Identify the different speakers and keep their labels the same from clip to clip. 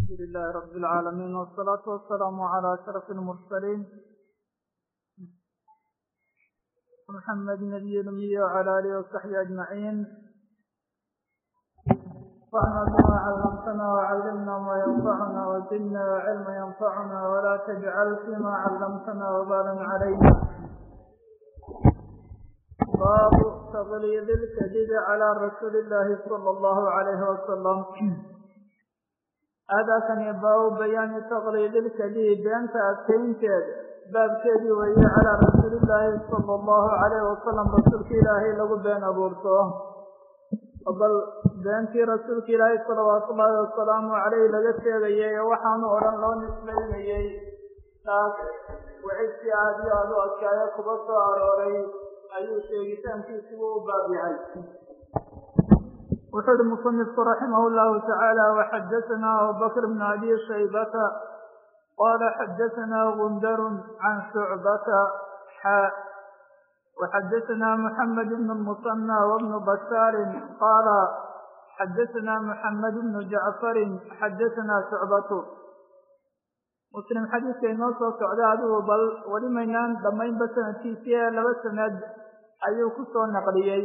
Speaker 1: الحمد لله رب العالمين والصلاة والسلام على أشرف المرسلين محمد نبي الأمي وعلى آله وصحبه أجمعين وعنا بما علمتنا وعلمنا ما ينفعنا وزدنا علما ينفعنا ولا تجعل فيما علمتنا وبالا علينا باب تغليظ الكذب على رسول الله صلى الله عليه وسلم هذا كان باب بيان تغليظ الكذب بأنت أكتنتد باب كذب وهي على رسول الله صلى الله عليه وسلم رسولك إلهي لغو بين أبورته bal beentii rasuulka ilaahay salawaatu ullaahi wasalaamu caleyh laga sheegayay waxaanu odhan loo nisbaynayey taas wixidkii aad iyo aad u adkaayo kuba soo arooray ayuu sheegitaankiisibu u baab yahay wuxuu uhi musanifku raximah llahu tacaala waxadasanaa abubakr bn abi shaybata qala xadasanaa gundarun can shucbata xa وxdثna محمد بن المصنى وبن بشhاaر qال xdثna محمد بن جعفر xdثna شعبة msلم xadiiska inoo soo socda adigu bal weli maynaan dhammaynba sanadkiisi ee laba sanad ayuu ku soo naqliyey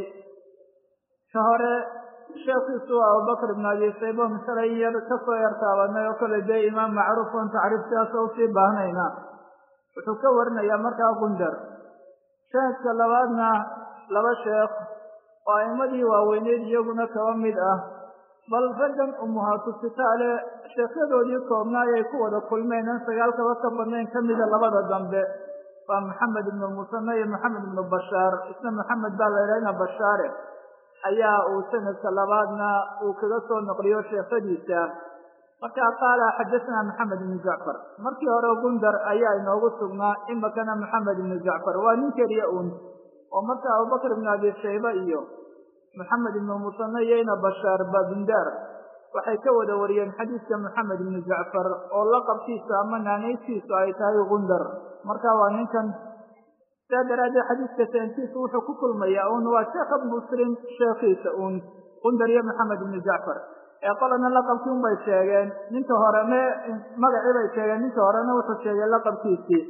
Speaker 1: ka hore sheekiisu abubakr بن abi saybo misray yar kasoo yar taabanay oo kale dee imaam macruuf on tacriiftaas o usii baahnayna wuxuu ka warinayaa markaa gundar sanadka labaadna laba sheekh oo a'imadii waaweyneed iyaguna kaba mid ah bal raggan umuhaatu sitaale sheekhyadoodii koobnaa ayay ku wada kulmeen an sagaalkaba ka badnayn ka mida labada dambe waa maxamed ibnu musane iyo maxamed ibnu bashaar isna maxamed baa la idhahna bashaare ayaa uu sanadka labaadna uu kaga soo noqliyo sheekhadiisa markaa qaala xadasanaa maxamed ibnu jacfar markii hore gundar ayaa inoogu sugnaa imakana maxamed ibnu jacfar waa nin keliya uun oo marka abubakr ibnu abi shayba iyo maxamed ibnu musane iyo ina bashaar babundar waxay ka wada wariyeen xadiiska maxamed ibnu jacfar oo laqabkiisa ama naanaystiisu ay tahay gundar marka waa ninkan saa daraaddeed xadiiska sanadkiisu wuxuu ku kulmayaa uun waa sheekha muslim sheekhiisa uun gundar iyo maxamed ibnu jacfar ee qolana laqabkii un bay sheegeen ninka hore me magacii bay sheegeen ninka horena wuxuu sheegay laqabkiisii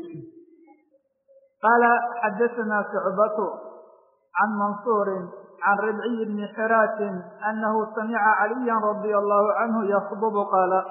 Speaker 1: qaala xadasanaa shucbatu can mansuurin can ribciy bni xiraasin anahu samica caliyan radia allahu canhu yakdubu qaala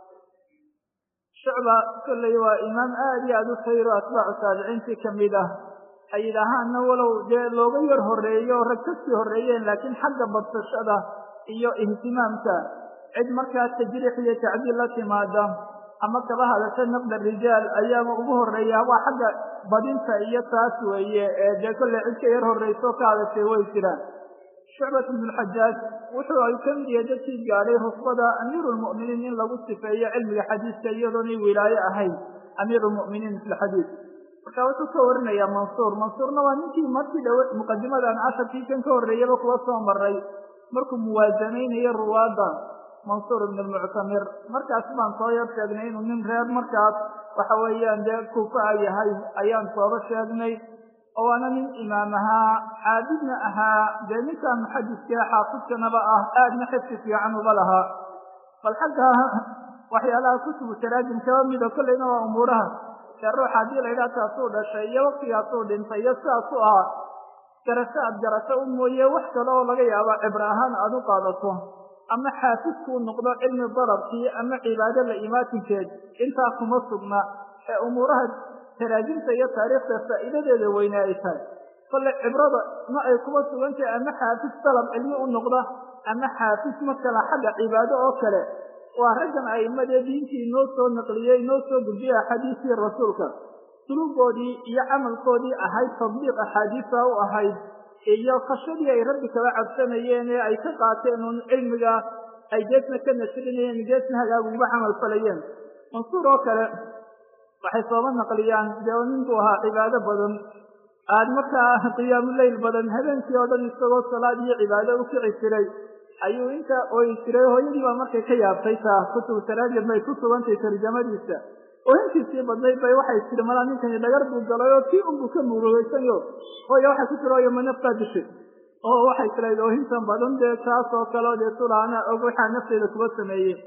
Speaker 1: shucba kolley waa imaam aad iyo aad u khayro atbaacu taabiciintii kamid ah ay yidhaahaana walow dee looga yar horeeyo rag kasii horeeyeen laakiin xagga badsashada iyo ihtimaamka cid markaa tajriix iyo tacdiil la timaada ama kaba hadasha naqda rijaal ayaaba ugu horeeya waa xagga badinta iyo taas weeye ee dee kolley cid ka yar horreyso ka hadashay way jiraan shucbat ibnu lxajaaj wuxuu ay ka mid yahay dadkii gaadhay rusbada amiiru lmu'miniin in lagu sifeeyo cilmiga xadiiska iyadoonay wilaaye ahayn amiiru lmu'miniin fi lxadiis marka wuxuu ka warinayaa mansuur mansuurna waa ninkii markii dhow muqadimadan casharkii kan ka horreeyaba kuwa soo maray markuu muwaasanaynayo ruwaadda mansuur ibn almuctamir markaas baan soo yar sheegnay inuu nin reer markaas waxa weeyaan dee kuufa yahay ayaan sooba sheegnay oo waana nin imaam ahaa caabidna ahaa dee ninkaa muxadiska xaafidkanaba ah aadna xifsi fiican uga lahaa bal xagga waxyaalaha kutubu taraajim kaba mida kolleyna waa umuuraha dee ruuxa haddii la yidhaha taasuu dhashay iyo waktigaasuu dhintay iyo sidaas u ah garasho aad garato u mooye wax kale oo laga yaabo cibro ahaan aad u qaadato ama xaafidkuu noqdo cilmi darabkii ama cibaado la imaatinkeed intaa kuma sugna ee umuuraha taraajimta iyo taariikhda faa'iidadeeda weyne ay tahay kolle cibrada ma ay kuma sugantahay ama xaafid dalab cilmi u noqda ama xaafid markala xagga cibaado oo kale waa raggan a'imadee diintii noo soo naqliyey noo soo gudbiyey axaadiistii rasuulka suluugoodii iyo camalkoodii ahayd tadbiiq axaadiisa u ahayd iyo khashadii ay rabbi kala cabsanayeen ee ay ka qaateen uun cilmiga ay geesna ka nasrinayeen geesna hagaag uga camal falayeen mansuur oo kale waxay sooba naqliyaan dee ninku ahaa cibaado badan aad markaa qiyaamuleyl badan habeenkii oo dhan isagoo salaad iyo cibaado u kici jiray ayuu inta ooyi jiray hooyadii baa markay ka yaabtay taa kutubu taraajim bay ku sugantay tarjamadiisa oohintiisii badnayd bay waxay tiri malaa ninkani dhagar buu galay oo kii unbuu ka muurugaysanyo hooya waxay ku tiri oyo ma naftaa dishay oo waxay tirayd oohintan badan dee taas oo kale dee sulaana og waxaa nafteeda kuba sameeyey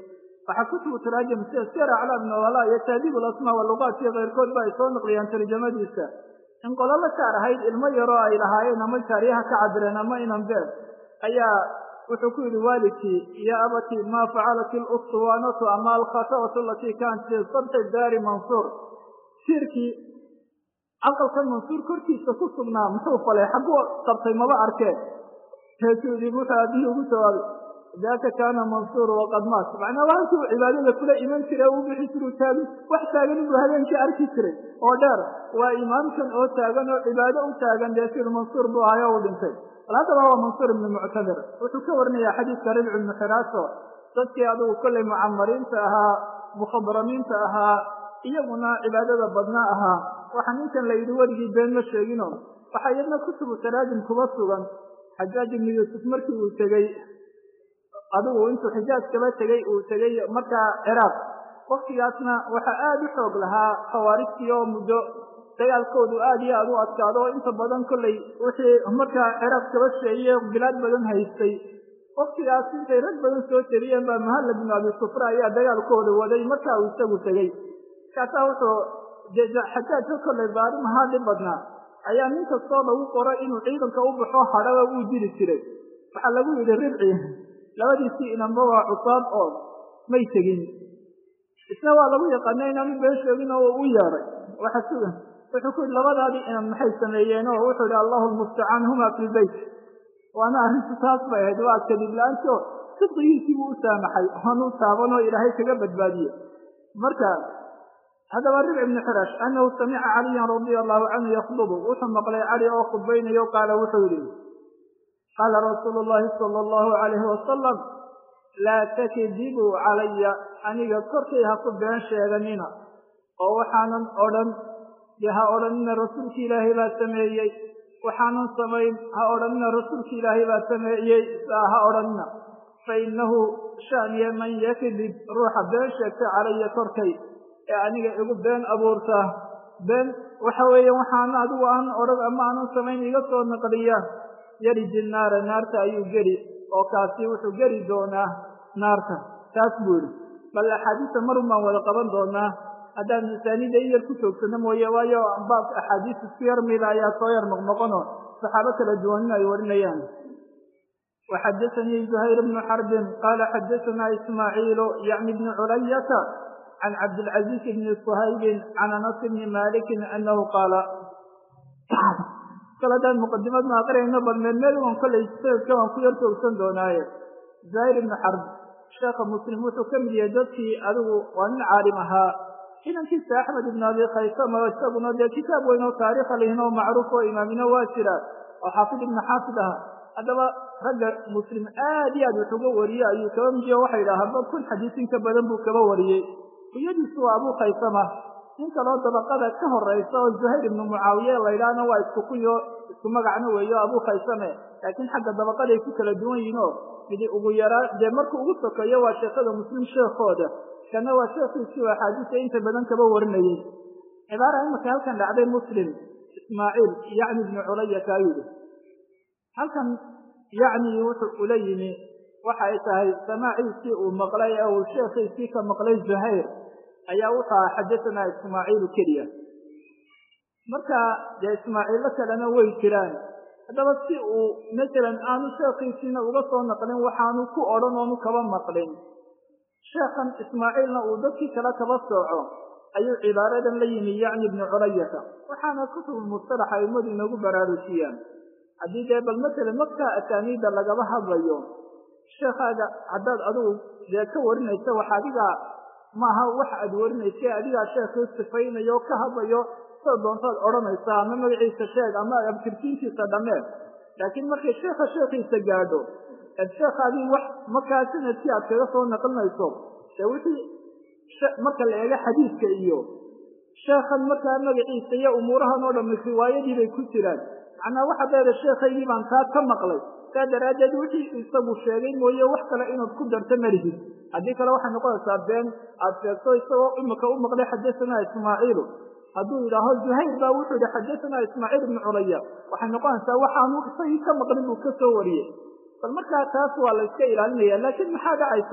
Speaker 1: waxaa kutubu taraajim sida sir aclaam nawala iyo taadiib alasmaa waluqaat iyo keyrkood ba ay soo naqliyaan tarjamadiisa in qololo jaar ahayd ilmo yaroo ay lahaayeen ama jaariyaha ka cabireen ama inan beer ayaa wuxuu ku yidhi waalidkii ya abati maa facalat ilustuwaanatu ama alkhata'atu alatii kaanat fi sabxi daari mansuur siirkii aqalkan mansuur korkiisa ku sugnaa muxuu falay xagguu qabtay maba arkee heesuu yidhi wuxuu aabihii ugu jawaabay daaka kaana mansuur waqad maat macnaa waa halkii uu cibaadada kula iman jiray u bixi jiru taagin wax taagan inuu habeenkii arki jiray oo dheer waa imaamkan oo taagan oo cibaado u taagan dee sir mansuur buu ahay oo uu dhintay bal haddaba waa mansuur ibnu muctamir wuxuu ka warinayaa xadiidka ribci ibnu xiraaso dadkii adugu kollay mucamariinta ahaa mukhadramiinta ahaa iyaguna cibaadada badnaa ahaa waxaa ninkan la yidhi weligii been ma sheegino waxaa iyadna kutubu taraajim kuba sugan xajaaj ibnu yuusuf markii uu tegey adigu intuu xijaaj kaba tegey uu tegey markaa ciraaq waktigaasna waxaa aada u xoog lahaa khawaarijtii oo muddo dagaalkoodu aad iyo aada u adkaado oo inta badan kollay wixii markaa ciraaq kaba sheeye bilaad badan haystay waktigaas intay rag badan soo jeriyeen baa muhalla binu abi sufra ayaa dagaalkooda waday markaa uu isagu tegey markaasaa wuxuu xajaajka kollay baarim ahaa dhib badnaa ayaa nin kastoo lagu qoro inuu ciidanka u baxo hadhaba wuu dili jiray waxaa lagu yidhi ribci labadiisii inanba waa cusaab oo may tegin isna waa lagu yaqaana inaanu been sheegin oo u yeedhay waxa sugan wuxuu ku yidhi labadaadii inan maxay sameeyeen oo wuxuu yidhi allahu lmustacaan huma fi lbeyt waana arrintu taas bay ahayd waa kadib la-aanti oo sidqigiisii buu u saamaxay oonu taaban oo ilaahay kaga badbaadiye marka haddaba ribc ibnu xirash anahu samica caliyan radia allahu canhu yakhdubu wuxuu maqlay cali oo khudbaynayo qaala wuxuu yidhi qaala rasuulu llahi sala allahu calayhi wasalam laa takdibuu calaya aniga korkay ha ku been sheeganina oo waxaanan odhan dee ha odhanina rasuulki ilaahay baa sameeyey waxaanan samayn ha odhanina rasuulki ilaahay baa sameeyey saa ha odhanina fa innahu shaniye man yakdib ruuxa been sheegta calaya korkay ee aniga igu been abuurta been waxa weeye waxaana adigu aan odhan ama aanan samayn iga soo naqliya yariji naara naarta ayuu geli oo kaasi wuxuu geli doonaa naarta taas buu yidhi bal axaadiista marun baan wada qaban doonaa haddaan misaanida in yar ku joogsano mooye waayo baabka axaadiis isku yar mida ayaa soo yar noqnoqono saxaabo kala duwanina ay warinayaan waxadasanii zuhayr bnu xarbin qaala xadasanaa ismaaciilu yacni bni culayata can cabdilcaziiz bni suhaybin can anas bni malikin anahu qaala kale haddaan muqadimad ma aqriyayno bal meel meel waan kollay sanadka waan ku yar toogsan doonaaye zuhayr ibnu xarb sheekha muslim wuxuu ka mid yahay dadkii adigu waa nin caalim ahaa inankiisa axmed ibn abi khaysama isaguna dee kitaab weyn oo taariikha lihin oo macruuf oo imaamino waa jira oo xaafid ibnu xaafid aha haddaba ragga muslim aad iyo aad wax uga wariye ayuu kaba midiyo waxa yidhaahaba kun xadiis in ka badan buu kaba wariyey kuyadiisu waa abu khaysama nin kaloo dabaqada ka horeysa oo zuhayr ibnu mucaawiye laydhaahna waa isku kunyo isku magacna weeyo abu khaysame laakiin xagga dabaqaday ku kala duwan yihiin oo midi ugu yaraa dee markuu ugu sokeeyo waa sheekada muslim sheekooda kana waa sheekhiisii oo axaadiista inta badan kaba warinayey cibaara imaka halkan dhacday muslim ismaaciil yacni ibnu culayata ayuu yihi halkan yacni wuxuu ula yimi waxa ay tahay samaaciisii uu maqlay ee uu sheekhiisii ka maqlay zuhayr ayaa wuxuu aha xadasanaa ismaaciilu keliya marka dee ismaaciillo kalena way jiraan haddaba si uu masalan aanu sheekhiisiina uga soo naqlin waxaanu ku odhan oonu kaba maqlin sheekhan ismaaciilna uu dadkii kale kaba sooco ayuu cibaaradan la yimi yacni ibnu culayata waxaana kutubulmustalax aimadu inagu baraarujiyaan haddii dee bal masalan markaa asaaniidda lagaba hadlayo sheekhaaga haddaad adigu dee ka warinaysa wax adigaa maaha wax aad warinaysa adigaa sheekhii sifaynayo ka hadlayo sida doontaad odhanaysaa ama magaciisa sheeg ama abtirtiintiisa dhammee laakiin markay sheekha sheekhiisa gaadho eed sheekhaadii wax markaa sanadkii aad kaga soo naqlinayso dee wixii marka la eego xadiidka iyo sheekhan markaa magaciisa iyo umuurahan oo dhammi riwaayadii bay ku jiraan macnaa waxaad leeda sheekhaygii baan kaa ka maqlay saa daraaddeed wixii isagu sheegay mooye wax kale inaad ku darto malihid haddii kale waxay noqonaysaa been aad sheegto isagoo imika u maqlay xadasanaa ismaaciilu hadduu yidhaaho zuhayr baa wuxuu yihi xadasanaa ismaaciil ibnu culaya waxay noqonaysaa waxaanu isagii ka maqlin buu ka soo wariyey bal markaa taas waa la iska ilaalinaya laakiin maxaa dhacaysa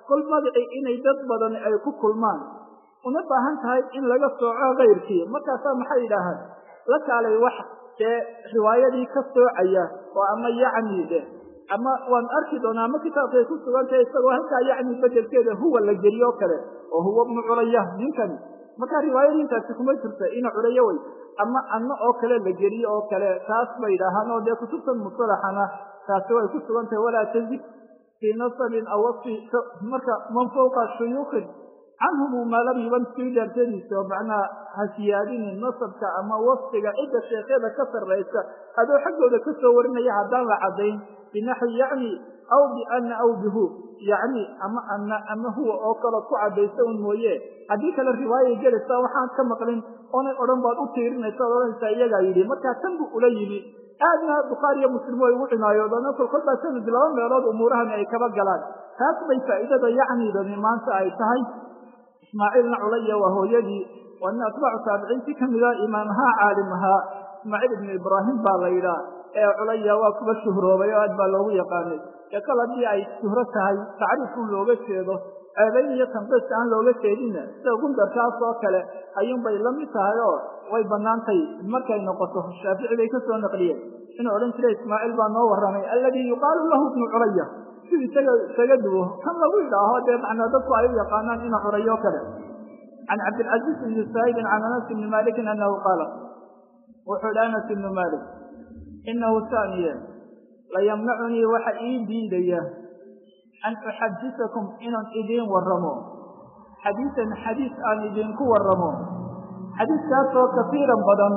Speaker 1: kol magacii inay dad badan ay ku kulmaan una baahan tahay in laga sooco kayrkii markaasaa maxay yidhaahaan la kaalay wax dee riwaayadii ka soocaya oo ama yacni de ama waan arki doonaa ama kitaabkay ku sugan tahay isagoo halkaa yacni bedelkeeda huwa la geliyo kale oo huwa bnu culaya ninkani markaa riwaayadii intaasi kuma jirta ina culayo wey ama anno oo kale la geliyo oo kale taas bay yidhaahaan oo dee kutubtan musalaxana taasi way ku sugan tahay walaa tazid fii nasabin aw wasfi marka man fawqa shuyuukin canhumu maa lam yuban sii daartadiisa oo macnaha ha siyaadinin nasabka ama wasfiga cidda sheekyada ka sarraysa adoo xaggooda ka soo warinaya haddaan la caddayn binaxwi yacni aw biana aw bihu yacni ama ana ama huwa oo kale ku caddaysa un mooye haddii kale riwaayay gelaysaa waxaan ka maqlin oonay odhan baad u tiirinaysa ad odhanaysaa iyagaa yidhi markaa tan buu ula yimi aadna bukhaari iyo muslim way ugu cinaayoodaan kol kol baa sanad laba meelood umuurahani ay kaba galaan taas bay faa'iidada yacnidani maanta ay tahay ismaaciilna culaya waa hooyadii waa nin atbaacu taabiciintii ka mida imaamahaa caalim ahaa ismaaciil ibnu ibraahim baa la yidhaah ee culaya waa kuba shuhroobay oo aad baa loogu yaqaanay ee kal haddii ay shuhro tahay tacriifun looga jeedo ceebayn iyo tanqiiska aan looga jeedinna sida gundarkaas oo kale ayuunbay la mid tahay oo way bannaantay markay noqoto shaafici bay ka soo naqliyeen inuu odhan jiray ismaaciil baa noo warramay alladii yuqaalu lahu ibnu culaya si isaga isaga duwo kan lagu yidhaaho dee macnaa dadku ay u yaqaanaan ina curayo kale can cabdilcaziiz ibni saa'ibin can anas ibni malikin annahu qaala wuxuu idhi anas ibnu malik inahu saaniye layamnacunii waxa ii diidaya an uxadisakum inaan idiin warramo xadiisan xadiis aan idinku warramo xadiiskaasoo kafiiran badan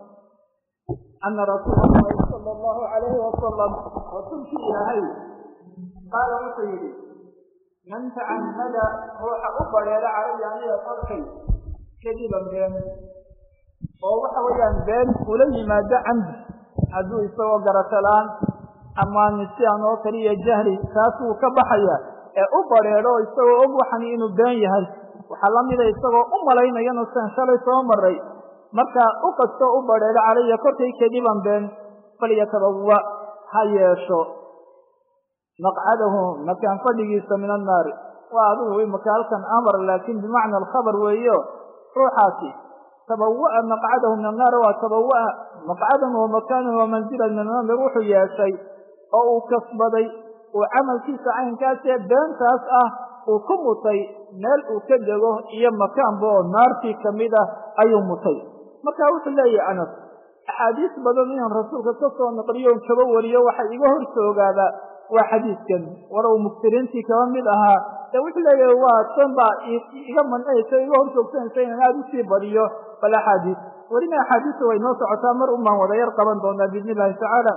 Speaker 1: ana rasuula allahi sala allahu calayhi wasalam rasuulkii ilaahay qaala wuxuu yidhi man tacamada ruuxa u badheera calaya aniga korkay kadiban been oo waxa weeyaan been ula yimaado camdi hadduu isagoo garatalaan ama nisyaan oo kaliya jahli taas wuu ka baxaya ee u badheedho isagoo og waxani inuu been yahay waxaa la mida isagoo u malaynayana san shalay soo maray markaa u kastoo u badheedho calaya korkay kadiban been falyatabawa ha yeesho maqcadahu makaan fadhigiisa min annaari waa adigu imaka halkan amar laakiin bimacna alkhabar weeyo ruuxaasi tabawa'a maqcadahu min annaari waa tabawa'a maqcadan wa makaanan wa manzilan min annaar wuxuu yeeshay oo uu kasbaday uu camalkiisa caynkaasee beentaas ah uu ku mutay meel uu ka dego iyo makaanba oo naartii kamid ah ayuu mutay marka wuxuu leeyahay anas axaadiis badan inaan rasuulka ka soo naqliyo on kaba wariyo waxay iga hor soogaaba waa xadiiskan walow muftiriintii kaba mid ahaa ee wuxuu leeyahay waa tan baa iga mancinaysa iga hor joogsanaysa inaan aada usii badiyo bal axaadiis welina axaadiista way noo socotaa mar unbaan wada yar qaban doonaa biidni illahi tacaala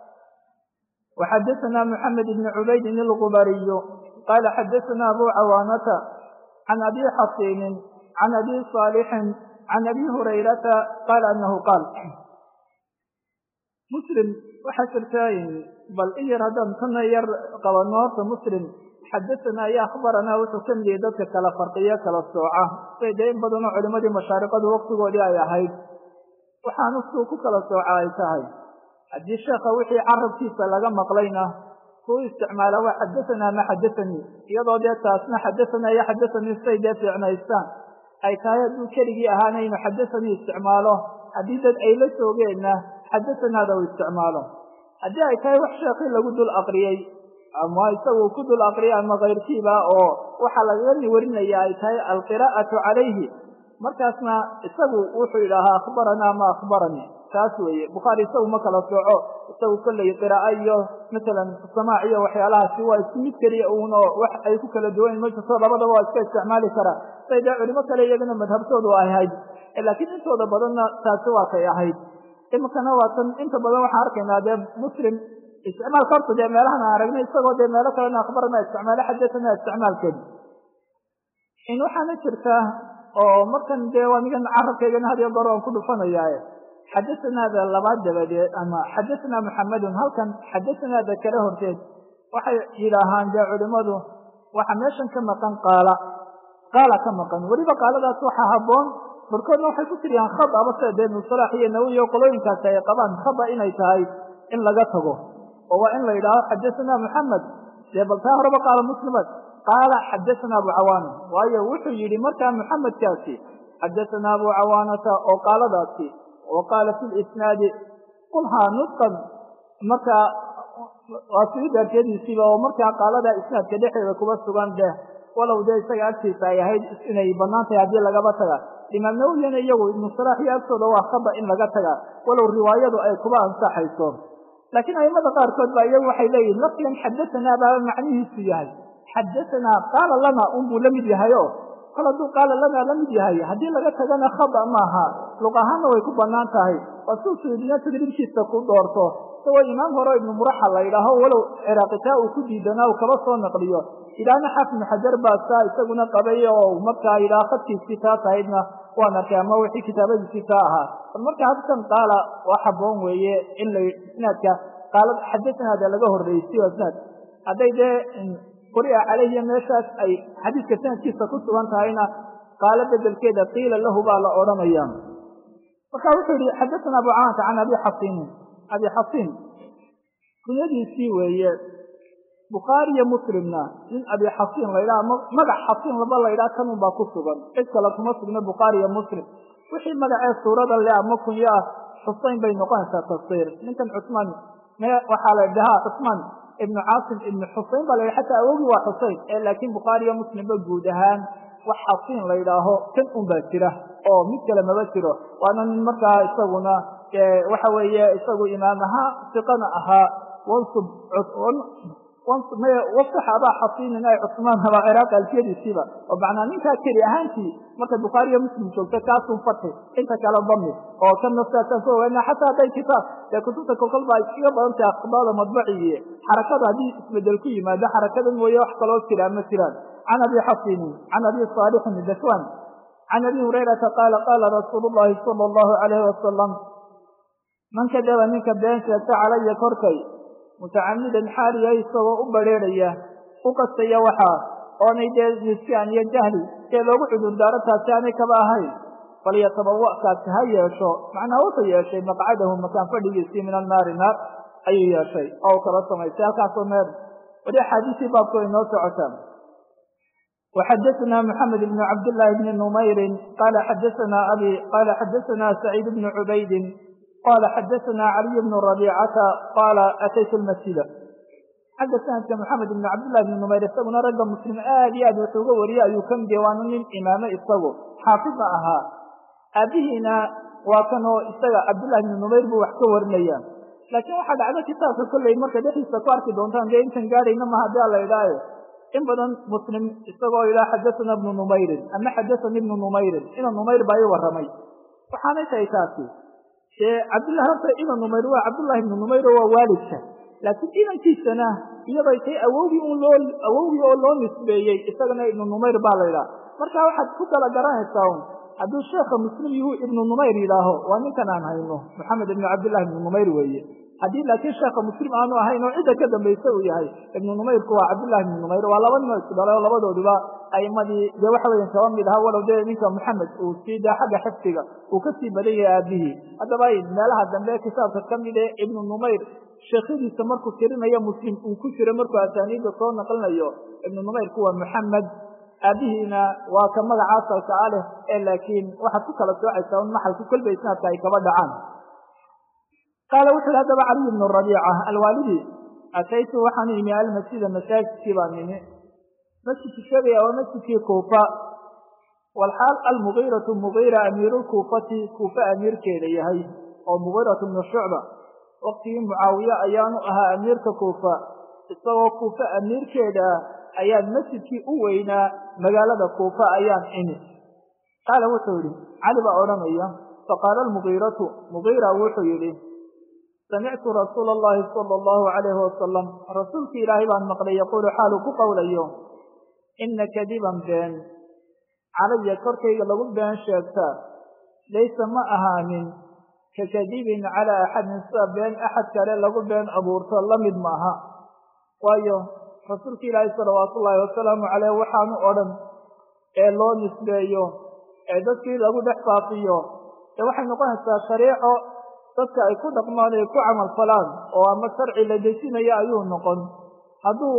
Speaker 1: وxadثna mحamed بn cubaydin الغubariy qala xadثna abu cawaanata can abi xasinin can abi صaalixin can abi hurayrata qala anahu qaal muslim waxaa jirta bal in yar haddaan kana yar qabano horta muslim xadaثna iyo akhbarana wuxuu ka midiyay dadka kala farqiyo kala sooca say dee in badanoo culimadii mashaariqadu waktigoodii ay ahayd waxaanu suu ku kala sooca ay tahay haddii sheekha wixii carabkiisa laga maqlayna kuu isticmaala waa xadaثanaa ma xadaثanii iyadoo dee taasna xadaثanaa iyo xadaثanii say dee fiicnaystaan ay tahay hadduu keligii ahaana inuu xadaثanii isticmaalo haddii dad ay la joogeenna xadaثanaada uu isticmaalo haddii ay tahay wax sheekii lagu dul aqriyey ama isagu ku dul aqriyay ama kayrkiiba oo waxaa lagaga warinaya ay tahay alqiraa'atu calayhi markaasna isagu wuxuu yidhaahaa akhbaranaa ma akhbaranii taas weeye bukhaari isagu ma kala sooco isagu kolley qiraa'o iyo masalan samaac iyo waxyaalahaasi waa isku mid keliya uun oo wax ay ku kala duwan ma jirto labadaba waa iska isticmaali karaa say dee culimo kale iyagana madhabtoodu ay ahayd laakiin intooda badanna taasi waa kay ahayd iminkana waa tan inta badan waxaan arkaynaa dee muslim isticmaalka horta dee meelahan aan aragnay isagoo dee meelo kalena akhbarana isticmaalo xadathana isticmaalkeeda in waxaana jirtaa oo markan dee anigan carabkaygana had iyo goor aan ku dhufanayaaye xadathanaada labaad dabadeed ama xadathana muxamedun halkan xadathanaada kala horteed waxay yidhaahaan dee culimadu waxa meeshan ka maqan qaala qaala ka maqan weliba qaaladaas waxaa habboon barkoodna waxay ku tiriyaan khad aba sida dee musalax iyo nawi iyo qolooyinkaasi ay qabaan khada inay tahay in laga tago oo waa in la yidhaaho xadathana muxamed dee bal taa horeba qaala muslimaad qaala xadathana abu cawaana waayo wuxuu yidhi markaa muxamedkaasi xadathana abu cawaanata oo qaaladaasi wa qaala fi lisnaadi qulhaa nutqan markaa waa sii daarteediisiiba oo markaa qaalada isnaadka dhexdeeda kuba sugan deh walow dee isaga agtiisa ay ahayd inay bannaan tahay haddii lagaba taga imaam nawowiyana iyagu ibnu salaax iyo agtooda waa khaba in laga taga walow riwaayadu ay kuba ansaxayso laakiin aimada qaarkood baa iyagu waxay leeyihin lafdigan xadatanaa baa macnihiisu yahay xadatanaa qaala lana unbuu la mid yahay o kol hadduu qaala lanaa la mid yahay haddii laga tagana khaba maaha luq ahaanna way ku bannaan tahay waa suu suudina tadriibkiisa ku doorto isagoo imaam hore ibnu muraxa la yidhaaho walow ciraaqitaa uu ku diidanaa uu kaba soo naqliyo ilaahna xafnu xajar baa saa isaguna qabay oo markaa yidhaha khadkiisii taa tahaydna waan arkay ama wixii kitaabadiisii taa ahaa bal marka hadkan qaala waa haboon weeye in la isnaadka qaala xadasanaada laga horreysiyo isnaad hadday dee quri'a caleyhiya meeshaas ay xadiiska sanadkiisa ku sugan tahayna qaalo bedelkeeda qiila lahu baa la odhanaya marka wuxuu yihi xadathana abu caanata can abi xasiinin abi xasiin kunyadiisii weeye bukhaari iyo muslimna nin abi xasiin laydhaha magac xasiin laba laydhaha kanun baa ku sugan cid kale kuma sugna bukhaari iyo muslim wixii magacee suurada le ama kunyo ah xuseyn bay noqonaysaa tafsiir ninkan cusmaan waxaa la dhahaa cusmaan ibnu caasim ibnu xusein baa la yidhi xataa awogii waa xusein ee laakiin bukhaari iyo muslimba guud ahaan wax xasiin la yidhaaho kan un baa jira oo mid kale maba jiro waana nin markaa isaguna waxa weeye isagu imaam ahaa siqana ahaa wansub waftax abaa xasiinin ay cusmaan abaa ciraaq alfiyadiisiiba oo macnaa ninkaa keli ahaantii marka bukhaari iyo muslim joogta kaasun fati inta kale dami oo kan naftaasaan ku ogaana xataa hadday kitaab dee kutubta kolkol baa iskaga badan tahay akhbaada madbaciye xarakada haddii isbedel ku yimaado xarakada mooye wax kaloo jira ma jiraan can abi xasinin can abi saalixin dakwan can abi hurayrata qaala qaala rasuulu llahi sala allahu alayhi wasalam man kadaba ninka been sheegta calaya korkay mutacamidan xaaliya isagoo u badrheerhaya u qastaya waxaa oonay dee nisyaan iyo jahli ee loogu cudurdaaro taasi aanay kaba ahayn falyatabawa kaasi ha yeesho macnaa wuxuu yeeshay maqcadahu makaan fadhigiisii min annaari naar ayuu yeeshay oo u kala samaysay halkaasoo meer wali axaadiisii baabku ay noo socotaan وxadثna mحamed بن cabdاللahi بn نmayri qala xadaثna abi qala xadaثna سacيid بن cubaydi qala xadaثna عaliي بن رabيcata qala ataytu اlmasjida xagga sanadka mxamed بn cabdالlahi بn نmayr isaguna ragga muslim aad iyo aad wuxuu uga wariyey ayuu ka mid waana nin imaame isagu xaafidna ahaa aabihiina waa kanoo isaga cabdالlahi بn نmayr buu wax ka warinaya laakiin waxaa dhacdo kitaabka kolley marka dhexdiisa ku arki doontaan dee intan gaadhayna ma hadii ala idhaayo in badan muslim isagoo yidhaha xadathana ibnu numayrin ama xadathani ibnu numayrin ina numayr baa ii warramay waxaanay tahay taasi dee cabdillahi horta ina numayr waa cabdullahi ibnu numayr oo waa waalidka laakiin inankiisana iyaday tahay awowgii un loo awowgii oo loo nisbeeyey isagana ibnu numayr baa la yidhaha marka waxaad ku kala garanaysaa un hadduu sheekha muslim yuhu ibnu numayr yidhaaho waa ninkan aan hayno maxamed ibnu cabdillahi ibnu numayr weeye haddii laakiin sheekha muslim aanu ahayn oo cidda ka dambaysa uu yahay ibnu numayrku waa cabdillahi ibnu numayr waa laba nin oo isdhalay oo labadooduba aimadii dee waxa weya kaba mid ahaa walow dee ninka maxamed uu sii daa xagga xifdiga uu ka sii badan yahay aabihii haddaba meelaha dambe kitaabka ka mid ee ibnu numayr sheekhadiisa markuu tirinayo muslim uu ku jiro markuu asaaniidda soo naqlinayo ibnu numayrku waa maxamed aabihiina waa ka magaca asalka a leh ee laakiin waxaad ku kala soocaysaa un maxalku kolba isnaadka ay kaba dhacaan qaala wuxu uhi haddaba caliy bnu rabiica alwaalidi ataytu waxaan imi almasjida masaajidkii baan imi masjidku sheegaya waa masjidkii kuufa walxaal almugiiratu mugiira amiirulkuufati kuufa amiirkeeda yahay oo mugiiratu bnu shucba waqtigii mucaawiye ayaanu ahaa amiirka kuufa isagoo kuufa amiirkeeda ayaan masjidkii u weynaa magaalada kuufa ayaan imi qaala wuxuu yidhi cali baa odhanaya faqaala almugiiratu mugiira wuxuu yidhi samictu rasuula allahi sala allahu calayhi wasalam rasuulkii ilaahay baan maqlay yaquulu xaaluu ku qowlayo ina kadiban been calaya korkayga lagu been sheegtaa laysa ma ahaanin ka kadibin calaa axadin sida been axad kale lagu been abuurto la mid maaha waayo rasuulka ilaahay salawaatu ullaahi wasalaamu caleyh waxaanu odhan ee loo nisbeeyo ee dadkii lagu dhex faafiyo ee waxay noqonaysaa shariico dadka ay ku dhaqmaan ay ku camal falaan oo ama sharci la dejinayo ayuu noqon hadduu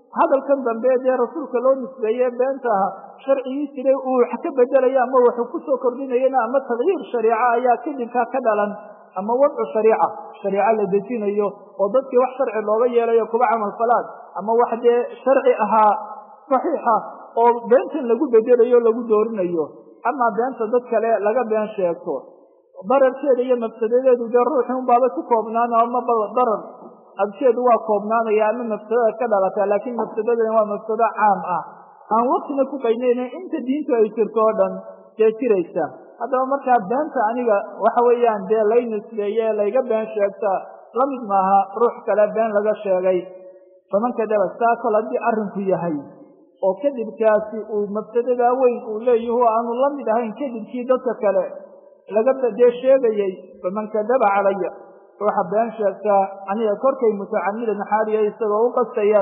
Speaker 1: hadalkan dambe dee rasuulka loo nisbeeye beenta aha sharcigii jiray uu wax ka bedelayo ama wuxuu kusoo kordhinayana ama tagyiir shariica ayaa kadibkaa ka dhalan ama wadcu shariica shariico la dejinayo oo dadkii wax sharci looga yeelayo kuba camal falaan ama wax dee sharci ahaa saxiixa oo beentan lagu bedelayo lagu doorinayo ama beenta dad kale laga been sheegto dararkeeda iyo mafsadadeedu dee ruuxi unbaaba ku koobnaano ama darar absheedu waa koobnaanaya ama mafsadada ka dhalata laakiin mafsadadan waa mafsado caam ah aan waktina ku qaynayna inta diintu ay jirto oo dhan dee jiraysa haddaba markaa beenta aniga waxa weeyaan dee lay nisbeeye layga been sheegta lamid maaha ruux kale been laga sheegay faman kadaba saa kol haddii arrinku yahay oo kadibkaasi uu mafsadadaa weyn uu leeyahu aanu la mid ahayn kadibkii dadka kale laga dee sheegayey faman kadaba calaya ruuxa been sheegtaa aniga korkay mutacamidan xaaliya isagoo u qastaya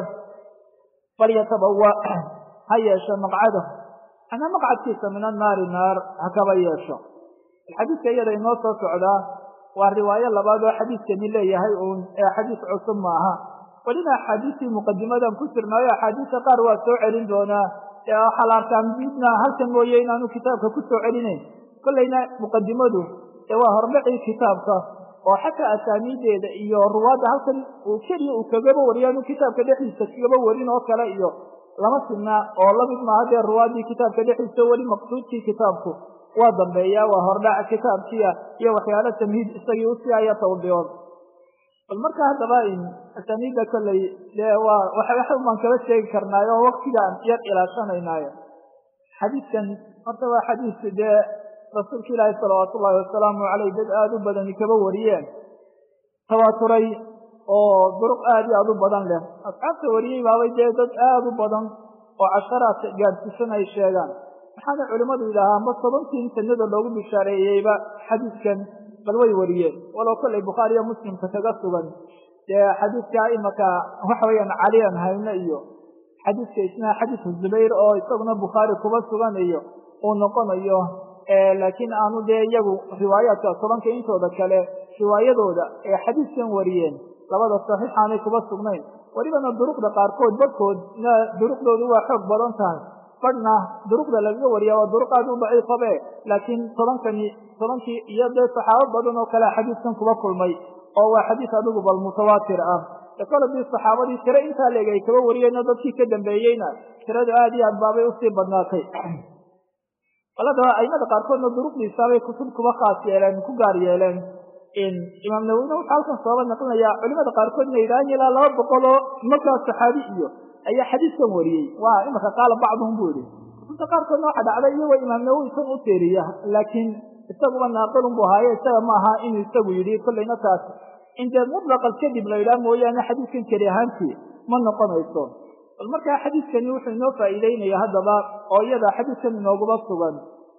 Speaker 1: falyatabawa ha yeesho maqcada ana maqcadkiisa min annaari naar ha kaba yeesho xadiidka iyada inoo soo socdaa waa riwaayo labaad oo xadiidkani leeyahay uun ee xadiis cusub maaha welina axaadiistii muqadimadan ku jirnaayo axaadiista qaar waa soo celin doonaa ee waxaa la arkaa midna halkan mooye inaanu kitaabka ku soo celinayn kollayna muqadimadu ee waa hordhacii kitaabka oo xataa asaaniideeda iyo ruwaadda halkan uu keliya uu kagaba wariyo anu kitaabka dhexdiisa kagaba warin oo kale iyo lama sinna oo lamid maaha dee ruwaaddii kitaabka dhexdiisa weli maqsuudkii kitaabku waa dambeeya waa hordhaca kitaabkiia iyo waxyaalo tamhiid isagii usii aya tawdiyood bal marka haddaba asaaniidda kolley dee waa waxaan baan kala sheegi karnaayo oo waktigaan yar ilaashanaynayo xadiidkan horta waa xadiis dee rasuulka ilaahi salawaatu ullahi wasalaamu caleyh dad aada u badani kaba wariyeen tawaaturay oo duruq aada iyo aada u badan leh asxaabta wariyey baabay dee dad aada u badan oo casharaad gaadhsiisan ay sheegaan maxaana culimmadu yidhaahaa ma tobankii sanada loogu bishaareeyeyba xadiidkan bal way wariyeen walow kollay bukhaariyo muslimka kaga sugan dee xadiidka imaka waxa weeyaan caliyan hayne iyo xadiidka isna xadiidka zubayr oo isaguna bukhaari kuba sugan iyo uu noqonayo laakiin aanu dee iyagu riwaayaadka tobanka intooda kale riwaayadooda ee xadiidkan wariyeen labada saxiix aanay kuba sugnayn welibana duruqda qaarkood badhkood duruqdoodu waa xoog badan tahay badhna duruqda lagaga wariya waa duruq aad u daciifabe laakiin tobankani tobankii iyo dee saxaabo badan oo kale xadiidkan kuba kulmay oo waa xadiis adigu bal mutawaatir ah koladii saxaabadii tiro intaa leeg ay kaba wariyeenoo dadkii ka dambeeyeyna tiradu aad iyo aad baabay usii badnaatay baladaba aimada qaarkoodna duruqdiisaabay kutub kuba khaas yeeleen ku gaar yeeleen imaam nawowina wuxuu halkan sababa naqlinayaa culimada qaarkood ina yidhahan ilaa laba boqol oo markaa saxaabi iyo ayaa xadiiskan wariyey waa imaka qaala bacduhum buu yihi kutubta qaarkoodna waxa dhacday iyagoo imaam nawowi isan u teeriya laakiin isaguba naaqilun bu ahaaye isaga ma aha inuu isagu yidhi kollayna taas in dee mutlaqal kadib la yidhaha mooyaane xadiiskan keli ahaantii ma noqonayso bal markaa xadiiskani wuxuu inoo faa'iideynaya haddaba oo iyada xadiiskan inooguba sugan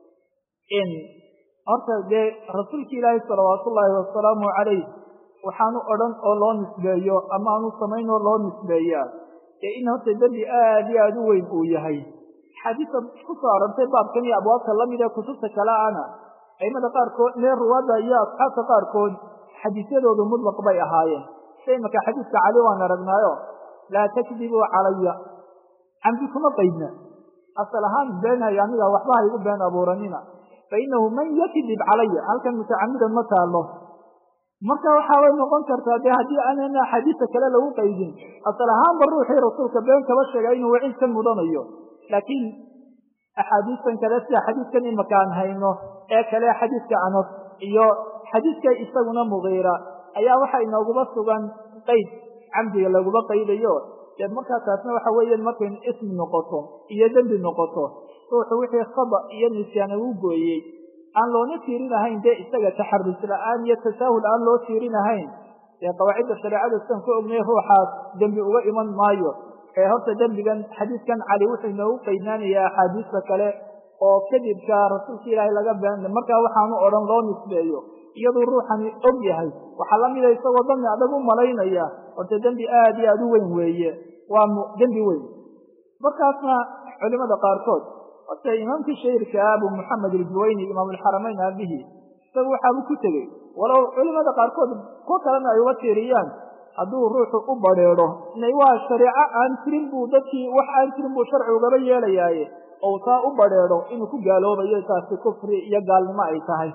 Speaker 1: in horta dee rasuulki ilaahi salawaatu ullaahi wasalaamu calayh waxaanu odhan oo loo nisbeeyo ama aanu samayn oo loo nisbeeyaa dee in horta dembi aad iyo aada u weyn uu yahay axaadiista ku soo arortay baabkan iyo abwaabta lamid ee kutubta kale ana aimada qaarkood mee ruwaadda iyo asxaabta qaarkood xadiisyadoodu mutlaq bay ahaayeen sida imaka xadiiska cali waan aragnaayo laa takdibuu calaya camdi kuma qaydna asal ahaan beenayo aniga waxba ha igu been abuuranina fainahu man yakdib calaya halkan mutacamidan ma taalo marka waxaabay noqon kartaa dee haddii aanana axaadiista kale lagu qaydin asal ahaanba ruuxii rasuulka been kaba sheega inuu waciid ka mudanayo laakiin axaadiistan kale sida xadiiskan imaka aan hayno ee kale xadiiska anas iyo xadiiska isaguna mugiira ayaa waxa inooguba sugan qayd camdiga laguba qaydayo dee markaa taasna waxa weeyaan markay ismi noqoto iyo dembi noqoto ruuxu wixii khada iyo nisyaana uu gooyey aan loona tiirinahayn dee isaga taxarus la-aan iyo tasaahul aan loo tiirinahayn dee qawaacidda shareecada sidan ku ognay ruuxaas dembi uga iman maayo ee horta dembigan xadiiskan cali wuxuu inoogu qaydnaanayaa axaadiista kale oo kadibka rasuulka ilaahay laga been markaa waxaanu odhan loo nisbeeyo iyaduu ruuxani og yahay waxaa la mida isagoo dami adag u malaynaya horta dembi aad iyo aada u weyn weeye waa dembi weyn markaasna culimada qaarkood horta imaamkii shahirka abu moxamed aljuwayni imaam alxaramayn aabihi isagu waxaabu ku tegey walow culimada qaarkood kuwo kalena ay uga tiiriyaan hadduu ruuxu u badheedho inay waa shareeco aan jirin buu dadkii wax aan jirin buu sharci ugaba yeelayaaye ou taa u badheedho inuu ku gaaloobayo taasi kufri iyo gaalnimo ay tahay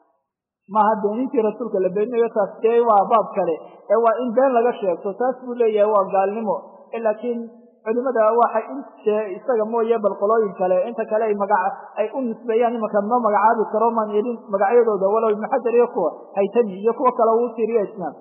Speaker 1: maaha beenintii rasuulka la beeninayo taas dee waa baab kale ee waa in been laga sheegto taas buu leeyahay waa gaalnimo laakiin culimada waxay inte isaga mooye bal qolooyin kale inta kale ay maga ay u nisbeeyaan imanka ma magacaabi karo maan idin magacyadooda walow ibnu xajar iyo kuwa haytami iyo kuwa kale uu tiriyo isnaam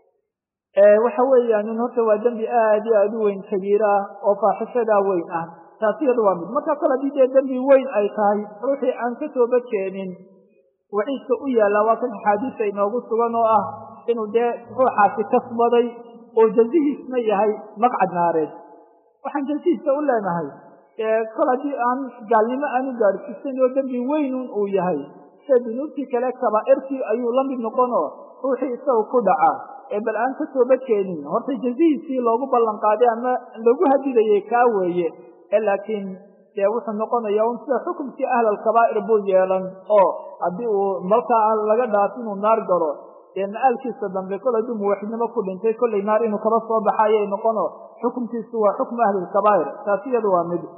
Speaker 1: waxa weeyaan in horta waa dembi aad iyo aad u weyn kabiira oo faaxishadaa weyn ah taasi iyada waa mid marka kale hadii dee dembi weyn ay tahay ruuxii aan ka tooba keenin waciidka u yaalla waa kan axaadiista inoogu sugan oo ah inuu dee ruuxaasi kasbaday oo jazihiisna yahay maqcad naareed waxaan jazihiisa u leenahay kol haddii aan gaalnimo aan u gaadhsiisan oo dembi weynun uu yahay sida dunuubtii kale kabaa'irtii ayuu la mid noqonoo ruuxii isaga ku dhaca ee bal aan ka tooba keenin horta jazihiisii loogu ballan qaaday ama lagu hadidayay kaa weeye laakiin dee wuxuu noqonaya un sida xukumkii ahlalkabaa'ir buu yeelan oo haddii uu malkaa aan laga dhaaf inuu naar galo dee ma-aalkiisa dambe kol hadduu muwaxidnimo ku dhintay kollay naar inuu kaba soo baxa ayay noqono xukumkiisu waa xukmu ahlilkabaa'ir taasi iyadu waa mid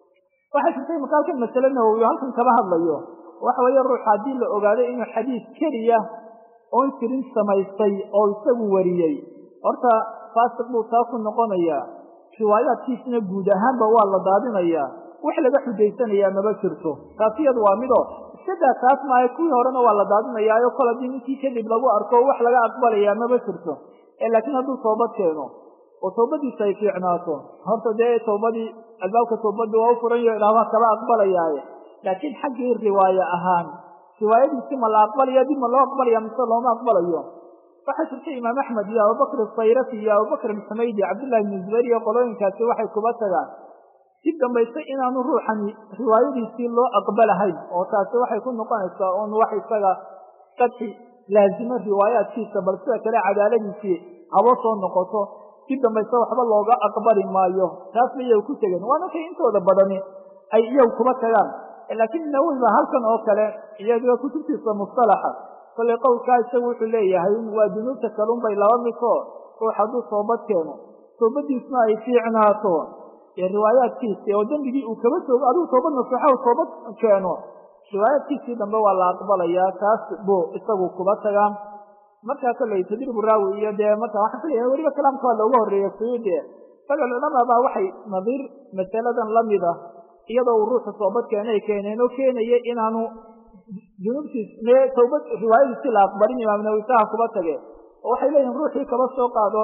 Speaker 1: waxay jirtay marka halkan masale nawowi halkan kaba hadlayo waxa weeye ruux haddii la ogaado inuu xadiis keliya oon jirin samaystay oo isagu wariyey horta faasiq buu taa ku noqonayaa riwaayaadkiisna guud ahaanba waa la daadinayaa wax laga xujaysanayaa maba jirto taasi iyadu waa mido iskadaa taas maayo kuwii horena waa la daadinayaayo kol haddii ninkii kadib lagu arko wax laga aqbalayaa maba jirto laakiin hadduu toobad keeno oo toobadiisa ay fiicnaato horta dee toobadii albaabka toobadii waa u furan yo ilaahbaa kaba aqbalayaaye laakiin xaggii riwaaye ahaan riwaayadiisi ma la aqbalaya dib ma loo aqbalaya mise looma aqbalayo waxaa jirta imaam axmed iyo abubakr asayrafi iyo abubakr alxumaydi cabdullahi bn zubayr iyo qolooyinkaasi waxay kuba tagaan si dambayse inaanu ruuxani riwaayadiisii loo aqbalahayn oo taasi waxay ku noqonaysaa un wax isaga qadxi laazimo riwaayaadkiisa bal sida kale cadaaladiisii habo soo noqoto si dambayse waxba looga aqbali maayo taasba iyagu ku tegeen waa markay intooda badani ay iyagu kuba tagaan laakiin nawowi ba halkan oo kale iyadoo kutubtiisa mustalaxa kollay qowlkaa isagu wuxuu leeyahay waa dunuubta kalun bay laba midko ruux hadduu toobad keeno toobadiisna ay fiicnaato ee riwaayaadkiisi oo dembigii uu kaba toogo adigu toobad naseexahu toobad keeno riwaayaadkiisii dambe waa la aqbalayaa taas buu isagu kuba tagaa markaa kollay tadribu raawi iyo dee marka waxaan filayaa weliba kalaamka waa looga horreeya suyuudi isaga culamaa baa waxay nadiir masaladan lamid ah iyadoo uu ruuxu toobad keenay keeneen oo keenaya inaanu dunuubtiis tawbad riwaayadiisi la aqbalin imaam nawisaha kuba tage oo waxay leeyihin ruuxii kaba soo qaado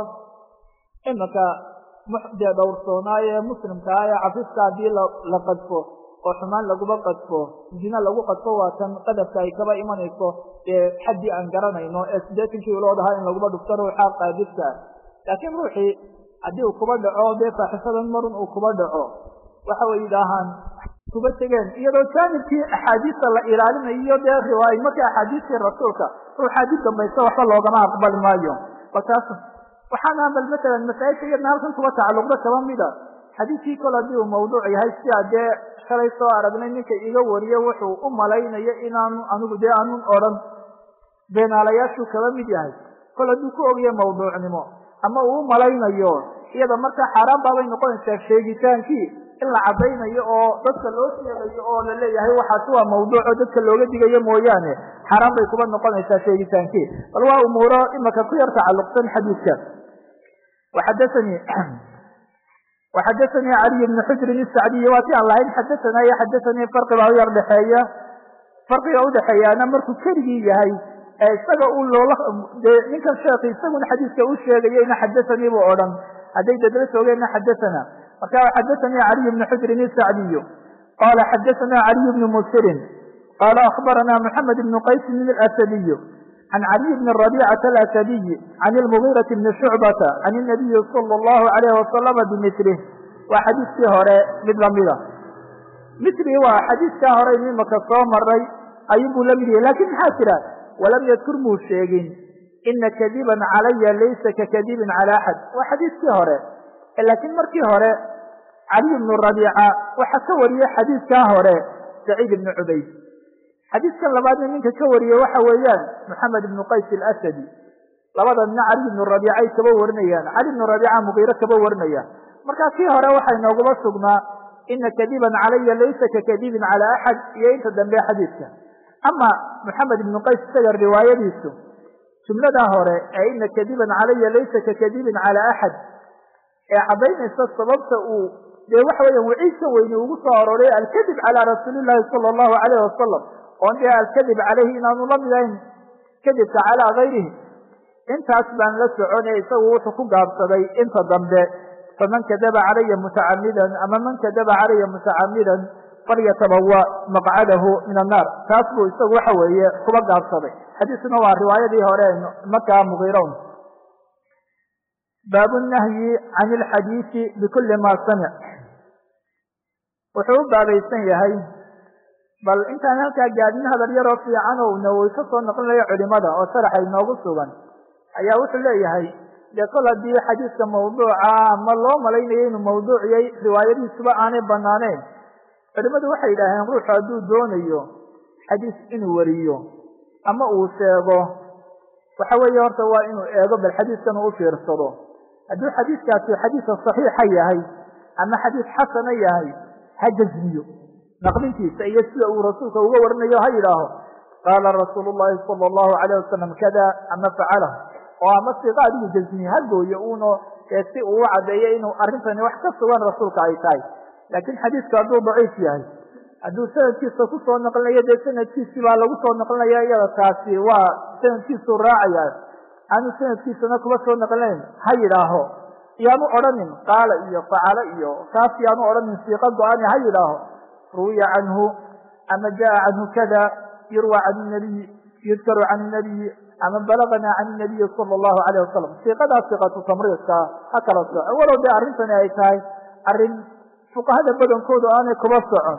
Speaker 1: imanka dee dhowrsoonaaye muslimkaa ee cafiska haddii la qadfo oo xumaan laguba qadfo zina lagu qadfo waa tan qadafka ay kaba imanayso dee xaddii aan garanayno ee siddeetankii ulood ahaa in laguba dhufto ruuxa qaadifka laakiin ruuxii haddii uu kuba dhaco dee faaxishadan marun uu kuba dhaco waxa way yidhaahaan kuba tegeen iyadoo jaanibkii axaadiista la ilaalinayo dee riwaay markii axaadiistii rasuulka ruuxaa dib dambaysa waxba loogama aqbali maayo balkaas waxaana bal matalan masaa'ilka iyadna halkan kuba tacalluqda kaba mida xadiidkii kol haddii uu mawduuc yahay sidaa dee shalay soo aragnay ninka iga wariye wuxuu u malaynayo inaanu anigu dee aanun odhan beenaalayaashuu kaba mid yahay kol hadduu ku ogyahay mawduucnimo ama uu u malaynayo iyada markaa xaaraan baabay noqonaysaa sheegitaankii in la caddaynayo oo dadka loo sheegayo oo la leeyahay waxaasi waa mawduuco dadka looga digayo mooyaane xaaraan bay kuba noqonaysaa sheegitaankii bal waa umuuro imaka ku yar tacalluqsan xadiidka waxadaanii waxadaanii caliy bni xujrin isacdiyi waa si aan lahayn xadaanaa iyo xadaanii farqi baa u yar dhexeeya farqiga udhexeeyaana markuu keligii yahay ee isaga uu loola dee ninkan sheekhi isaguna xadiiska u sheegayeyna xadaanii buu odhan hadday dadla soogeenna xadaana marka xadaanii caliy bni xujrin isacdiyu qala xadaana caliy bni musirin qala akhbarana mxamed bn qaysin asadiyu can caliy bni rabicata alasadiyi can lmugiirati bni shucbata can nabiyi sala allahu alayh wasalama bimilih waa xadiiskii hore mid lamida milii waa xadiiskaa hore imaka soo maray ayunbuu la mid yahay lakin maxaa jira walam yadkur muu sheegin ina kadiban calaya laysa kakadibin cala axad waa xadiiskii hore laakiin markii hore caliy bnu rabiica waxaa ka wariyey xadiiskaa hore saciid ibnu cubayd xadiiskan labaadna ninka ka wariyey waxa weeyaan moxamed ibnu qays alasadi labada nina cali ibnu rabiicay kaba warinayaan cali ibnu rabiica mugiire kaba warinayaan marka kii hore waxay nooguma sugnaa ina kadiban calaya laysa kakadibin cala axad iyo inta dambe xadiidka ama moxamed ibnu qays isaga riwaayadiisu jumladaa hore ee ina kadiban calaya laysa kakadibin cala axad ee caddaynaysa sababta uu dee waxa weya waciidka weyne ugu soo aroray alkadib calaa rasuulillahi sala allahu alayh wasalam oon dee alkadib caleyhi inaanu la mid ahayn kadibka calaa gayrihi intaas baan la soconay isagu wuxuu ku gaabsaday inta dambe faman kadaba calaya mutacamidan ama man kadaba calaya mutacamidan falyatabawa maqcadahu min annaar taas buu isagu waxa weeye kuba gaabsaday xadiiskuna waa riwaayadii hore markaa mugiirown baabu nahyi can ilxadiisi bikuli ma samic wuxuu u baabaysan yahay bal intaan halkaa gaadin hadal yaroo fiican oo nawowi ka soo noqonlayo culimada oo sharaxa inoogu sugan ayaa wuxuu leeyahay dee kol haddii xadiiska mawduuca ama loo malaynayo inuu mawduuciyay riwaayadiisuba aanay banaaneen culimadu waxay yidhaaheen ruuxu hadduu doonayo xadiis inuu wariyo ama uu sheego waxa weeye horta waa inuu eego bal xadiiskan uu u fiirsado hadduu xadiiskaasi xadiisa saxiixa yahay ama xadiis xasana yahay ha jazmiyo naqlintiisa iyo sida uu rasuulka uga warinayo ha yidhaaho qaala rasuulu llahi sala allahu alayh wasalam kada ama facalah oo ama siqa adigu jazmiye ha gooyo uno ee si uu u caddeeyo inuu arrintani wax ka sugan rasuulka ay tahay laakiin xadiisku hadduu daciif yahay hadduu sanadkiisa kusoo noqlinayo dee sanadkiisii baa lagu soo noqlinaya iyada taasi waa sanadkiisuu raacaya aanu sanadkiisana kuba soo noqlinayn ha yidhaaho yaanu odhanin qaala iyo facala iyo kaas yaanu odhanin siiqa go-ani ha yidhaaho ruwiya canhu ama jaa canhu kada yurwa can nabiy yudkaru can nabiyi ama balagana can nabiyi sala allahu alayh wasalam siiqadaa siiqatu tamriidka ha kala soco walow dee arrintani ay tahay arrin fuqahada badankoodu aanay kuba socon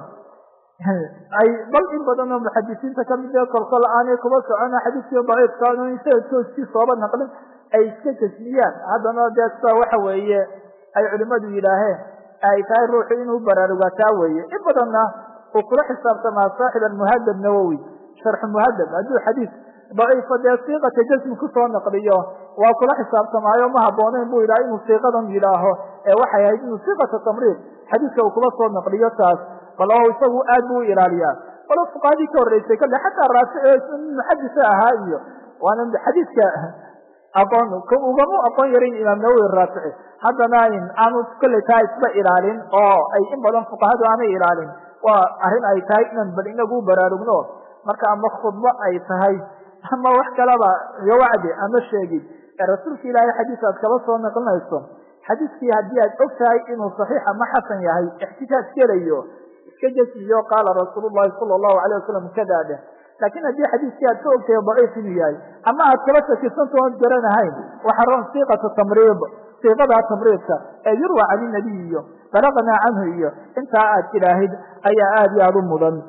Speaker 1: ay bal in badan oo muxadisiinta kamid ee kolkol aanay kuba socon xadiiskii daciifka in sanadkoodkii sooba naqlin ay iska jasmiyaan haddana dee sida waxa weeye ay culimadu yidhaaheen ay tahay ruuxu inuu baraarugaa taa weeye in badanna uu kula xisaabtamaa saaxib almuhadab nawowi sharxu muhadab hadduu xadiis daciifa dee siiqata jasmi kusoo naqliyo waa kula xisaabtamaayo ma habboonayn buu yidhaha inuu siiqadan yidhaaho ee waxay ahayd inuu siiqata tamriid xadiiska uu kula soo naqliyo taas bal oo isagu aad buu u ilaaliyaa walo fuqahadii ka horreysay kale xataa raafici muxadisa ahaa iyo waana xadiiska aqoon ugama aqoon yarin imaam nawowi raafici haddana aanu kolley taa isba ilaalin oo ay in badan fuqahadu aanay ilaalin waa arrin ay tahay inaan bal inagu baraarugno marka ama khudbo ay tahay ama wax kalaba iyo wacdi ama sheegid ee rasuulka ilaahay xadiis aad kaba soo naqlinayso xadiiskii haddii aad og tahay inuu saxiix ama xasan yahay ixtijaaj gelayo iska jasmiyo qaala rasuulu llahi sala allahu alayh wasalam kadaa dheh laakiin haddii xadiiskii aad ka ogtahay daciif inuu yahay ama aad kala shakisanto oon garanahayn waxa roon siiqatu tamriid siiqadaa tamriidka ee yurwa can inabiy iyo balaqnaa canhu iyo intaa aad tidhaahid ayaa aad iyo aada u mudan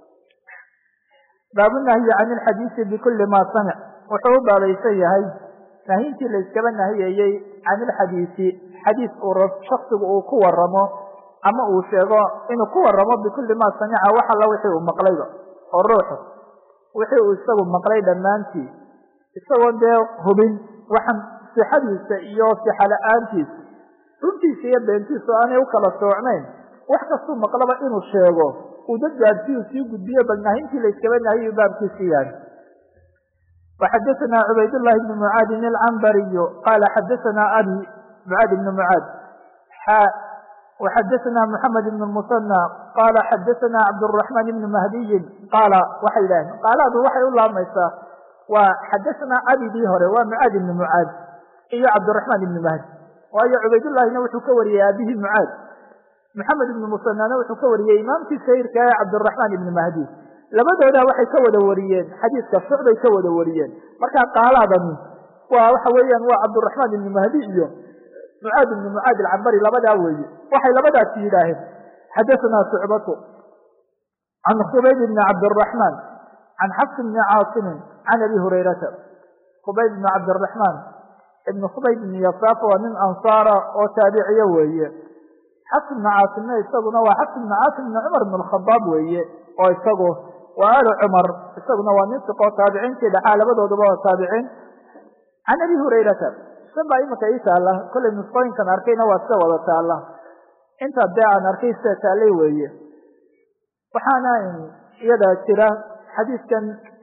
Speaker 1: baabu nahyi can ilxadiisi bikuli ma samic wuxuu u baabaysan yahay nahyintii la iskaba nahiyeeyey can ilxadiisi xadiis uu shaksigu uu ku waramo ama uu sheego inuu ku waramo bikuli ma samica wax alla wixii uu maqlayba oo ruuxu wixii uu isagu maqlay dhammaantii isagoo dee hubin waxan sixadiisa iyo sixa la-aantiisa runtiisa iyo beentiisa oo aanay u kala soocnayn wax kastuu maqlaba inuu sheego uu dad gaadsiyu sii gudbiyo bal nahintii la iskaba nahiyu baabkiisi yahay وxadثna cubayd للhi بن mعاadin الcmbariy qala xadثna abi mعاad بن mعاad وxadثna محamed بن المثنى qala xadثna cabdالرحمن بن مهdiyi qaala waxay yidhaheen qaalaadu waxay u laabmaysaa waa xadثna abidii hore waa mعاad بن mعاad iyo cabdالرحمن بن مهdi waayo cubaydالlahina wuxuu ka wariyey aabihii mعاad محamed بن مثناna wuxuu ka wariyey imaamkii shahirka ee cabdالرحمن بن مهdi labadooda waxay ka wada wariyeen xadiiska shucbay ka wada wariyeen markaa qaalaadani waa waxa weeyaan waa cabduraxmaan ibni mahdi iyo mucaad ibni mucaad alcambari labadaa weeye waxay labadaasi yidhaaheen xadaثna shucbatu can khubayb ibni cabdiraxmaan can xafs ibni caasimin can abi hurayrata khubayb ibni cabdiraxmaan ibni khubayb ibni yasaaf waa nin ansaara oo taabiciye weeye xafs ibni caasimna isaguna waa xafs ibni caasim ibni cumar ibn alkhadaab weeye oo isagu waa alu cumar isaguna waa nin siqoo taabiciintii dhaxaa labadooduba waa taabiciin can abi hurayrata san baa imika ii taalla kollay nusqooyinkan arkayna waa sida wada taalla intaa dee aan arkay sida taallay weeye waxaana iyada jira xadiiskan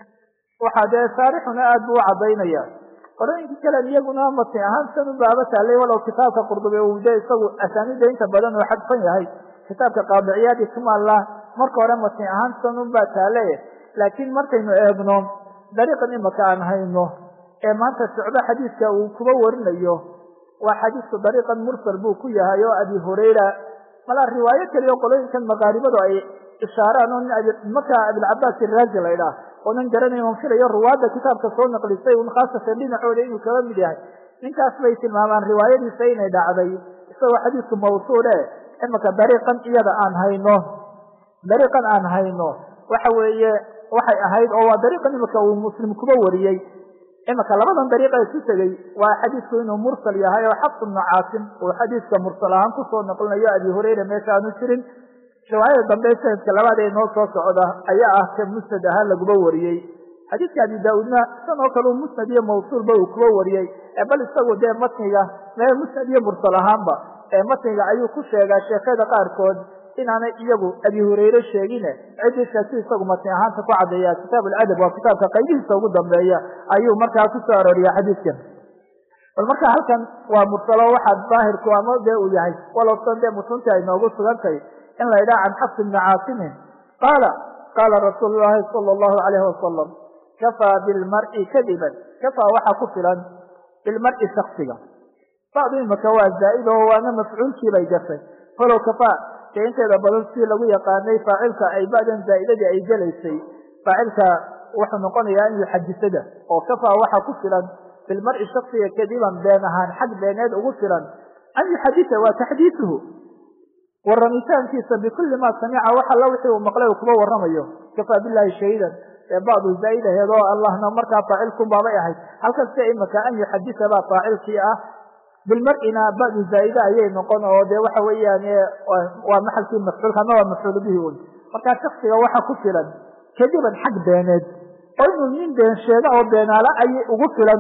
Speaker 1: waxaa dee saarixuna aada buu u caddaynaya qorooyinkii kalen iyaguna matni ahaan san u baaba taallay walow kitaabka qurdubi uu de isagu asaanida inta badan uu xadfan yahay kitaabka qaadiciyaadi kumaalla marka hore matni ahaan san unbaa taale laakiin markaynu eegno dariiqan imaka aan hayno ee maanta socdo xadiiska uu kuba warinayo waa xadiisku dariiqan mursal buu ku yahay oo abi hurayra malaa riwaayo keliyo qolooyinkan maqaaribadu ay ishaaraan oo markaa abilcabaas iraazi la ydhaah oonan garanayn on filayo ruwaadda kitaabka soo naqlisay un khaasatan dhinacooda inuu kaba mid yahay ninkaas bay tilmaamaan riwaayadiisa inay dhacday isagoo xadiisku mawsuule imaka dariiqan iyada aan hayno dariiqan aan hayno waxa weeye waxay ahayd oo waa dariiqan imika uu muslim kuba wariyey imika labadan dariiqa isu tegey waa xadiisku inuu mursal yahay oo xafs ibnu caasim uu xadiiska mursal ahaan kusoo naqlinayo abi hurayra meesha aanu jirin riwaayada dambe sanadka labaad ee noo soo socda ayaa ah ka musnad ahaan laguba wariyey xadiiska abi daa-uudna san oo kale u musnad iyo mawsuulba uu kuba wariyey bal isagu dee matniga mee musnad iyo mursal ahaanba ee matniga ayuu ku sheegaa sheekada qaarkood inaanay iyagu abi hurayre sheegine cidisha si isagu matni ahaanta ku caddeeya kitaab aladab waa kitaabka qaybihiisa ugu dambeeya ayuu markaa ku soo arooriya xadiiskan bal marka halkan waa mursalo waxaa daahirku ama dee uu yahay walowsan dee mutunti ay noogu sugantay in la ydhaha can xafs ibni caasimin qaala qaala rasuulu llahi sala allahu alayhi wasalam kafaa bilmar'i kadiban kafaa waxaa ku filan bilmar'i shaksiga bacdu imaka waa zaa'id oo waana mafcuulkii bay gashay falow kafaa dee inteeda badan si lagu yaqaanay faacilka ay ba'dan zaa'idadii ay gelaysay faacilka wuxuu noqonayaa in yuxadisada oo kafaa waxaa ku filan bilmar'i shaksiga kadiban been ahaan xag beeneed ugu filan an yuxadisa waa taxdiisuhu waramitaankiisa bikulli maa samica wax alla wixii uu maqlay uu kuba warramayo kafaa bilahi shahiidan ee bacdu zaa'id aheed oo allahna markaa faacilkun baabay ahayd halkan sia imaka an yuxadisa baa faacilkii ah bilmar'ina ba'du zaa'ide ayay noqon oo dee waxa weeyaan waa maxalkii mafcuulka ama waa mafcuulu bihi un markaa shaksiga waxa ku filan kadiban xag beeneed oo inuu nin been sheega oo beenaala ayay ugu filan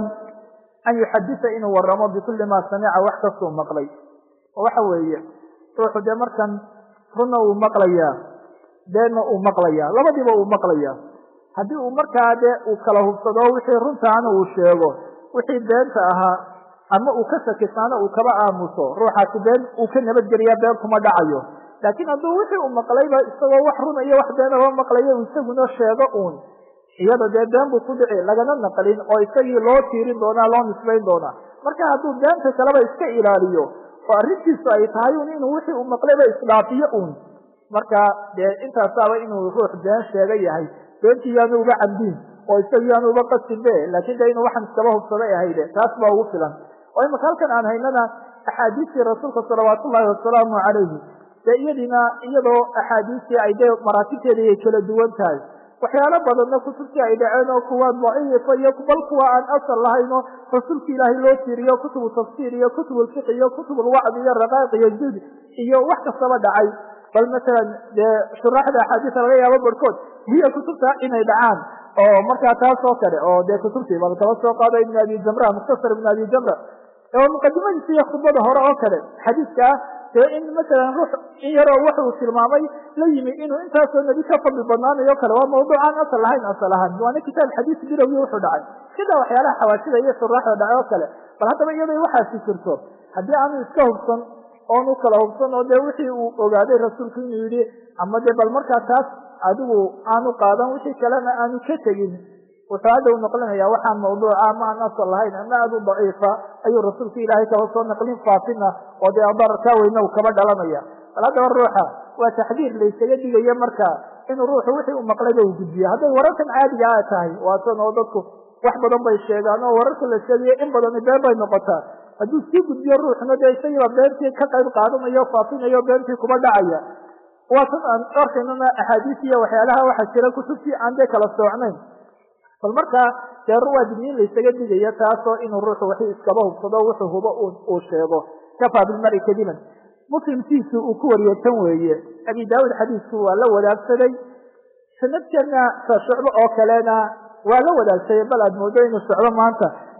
Speaker 1: an yuxadisa inuu waramo bikulli maa samica wax kastuu maqlay oo waxa weeye ruuxu dee markan runna uu maqlayaa beenna uu maqlayaa labadiiba uu maqlayaa haddii uu markaa dee uu kala hubsado wixii runtaana uu sheego wixii beenta ahaa ama uu ka sakisaano uu kaba aamuso ruuxaasi been uu ka nabadgeliyaa been kuma dhacayo laakiin hadduu wixii uu maqlayba isagoo wax runa iyo wax beenaba maqlayo isaguna sheego uun iyada dee been buu ku dhici lagana naqlin oo isagii loo tiirin doonaa loo nisbayn doonaa marka hadduu beenta kaleba iska ilaaliyo oo arrintiisu ay tahay un inuu wixii uu maqlayba isdhaafiyo uun marka dee intaasaaba inuu ruux been sheega yahay beentii yaanu uga cabdiin oo isagii yaanu uga qasinbe laakiin de inuu waxan iskaba hubsaday ahayde taas baa ugu filan oo imaka halkan aan haynana axaadiistii rasuulka salawaatu ullahi wasalaamu calayhi dee iyadiina iyadoo axaadiistii ay dee maraatibteeda ay kala duwan tahay waxyaalo badanna kutubtii ay dhaceen oo kuwa daciifa iyo bal kuwa aan asal lahayn oo rasuulka ilaahay loo tiiriyo kutubu tafsiir iyo kutubu lfiq iyo kutubu lwacdi iyo raqaa'iq iyo jud iyo wax kastaba dhacay bal masalan dee shuraaxda axaadiisa laga yaabo barhkood hiya kutubta inay dhacaan oo markaa taas oo kale oo dee kutubtii bal kaba soo qaado ibn abi jamra mukhtasar ibn abi jamra oo muqadimadiisa iyo khudbada hore oo kale xadiiska ah dee in masalan ruux in yaroo wax uu tilmaamay la yimi inuu intaasoo nebi ka fadli badnaanayo kale waa mawduuc aan asal lahayn asal ahaan waana kitaab xadiis bilowgii wuxuu dhacay sidaa waxyaalaha xawaashida iyo shuraaxda dhacay oo kale bal haddaba iyadoo waxaasi jirto haddii aanu iska hubsan oonu kala hubsan oo dee wixii uu ogaaday rasuulku inuu yidhi ama dee bal markaa taas adigu aanu qaadan wixii kalena aanu ka tegin wuxuu hadda u noqlinaya waxaan mawduuca ama aan asal lahayn ama aada u daciifa ayuu rasuulka ilaahay kaba soo naqlin faafina oo dee dararkaa weyne uu kaba dhalanaya bal haddaba ruuxa waa taxdiir laysaga dhigayo marka inuu ruuxu wixii uu maqlayba uu gudbiyo hadday wararkan caadiga a tahay waatan oo dadku wax badan bay sheegaan oo wararka la sheegayo in badani been bay noqotaa hadduu sii gudbiyo ruuxna dee isagiiba beentii ka qayb qaadanayo faafinayo beentii kuba dhacaya waatan aan arkaynana axaadiis iyo waxyaalaha waxaa jira kutubtii aan dee kala soocnayn bal markaa dee waa digniin laysaga digayo taasoo inuu ruuxu wixii iskaba hubsado wuxuu hubo uu sheego kafaa bilmari kadiban muslimkiisu uu ku wariyo tan weeye abi daawud xadiisku waa la wadaagsaday sanadkana sa shucbo oo kalena waa la wadaagsaday bal aad moodo inuu socdo maanta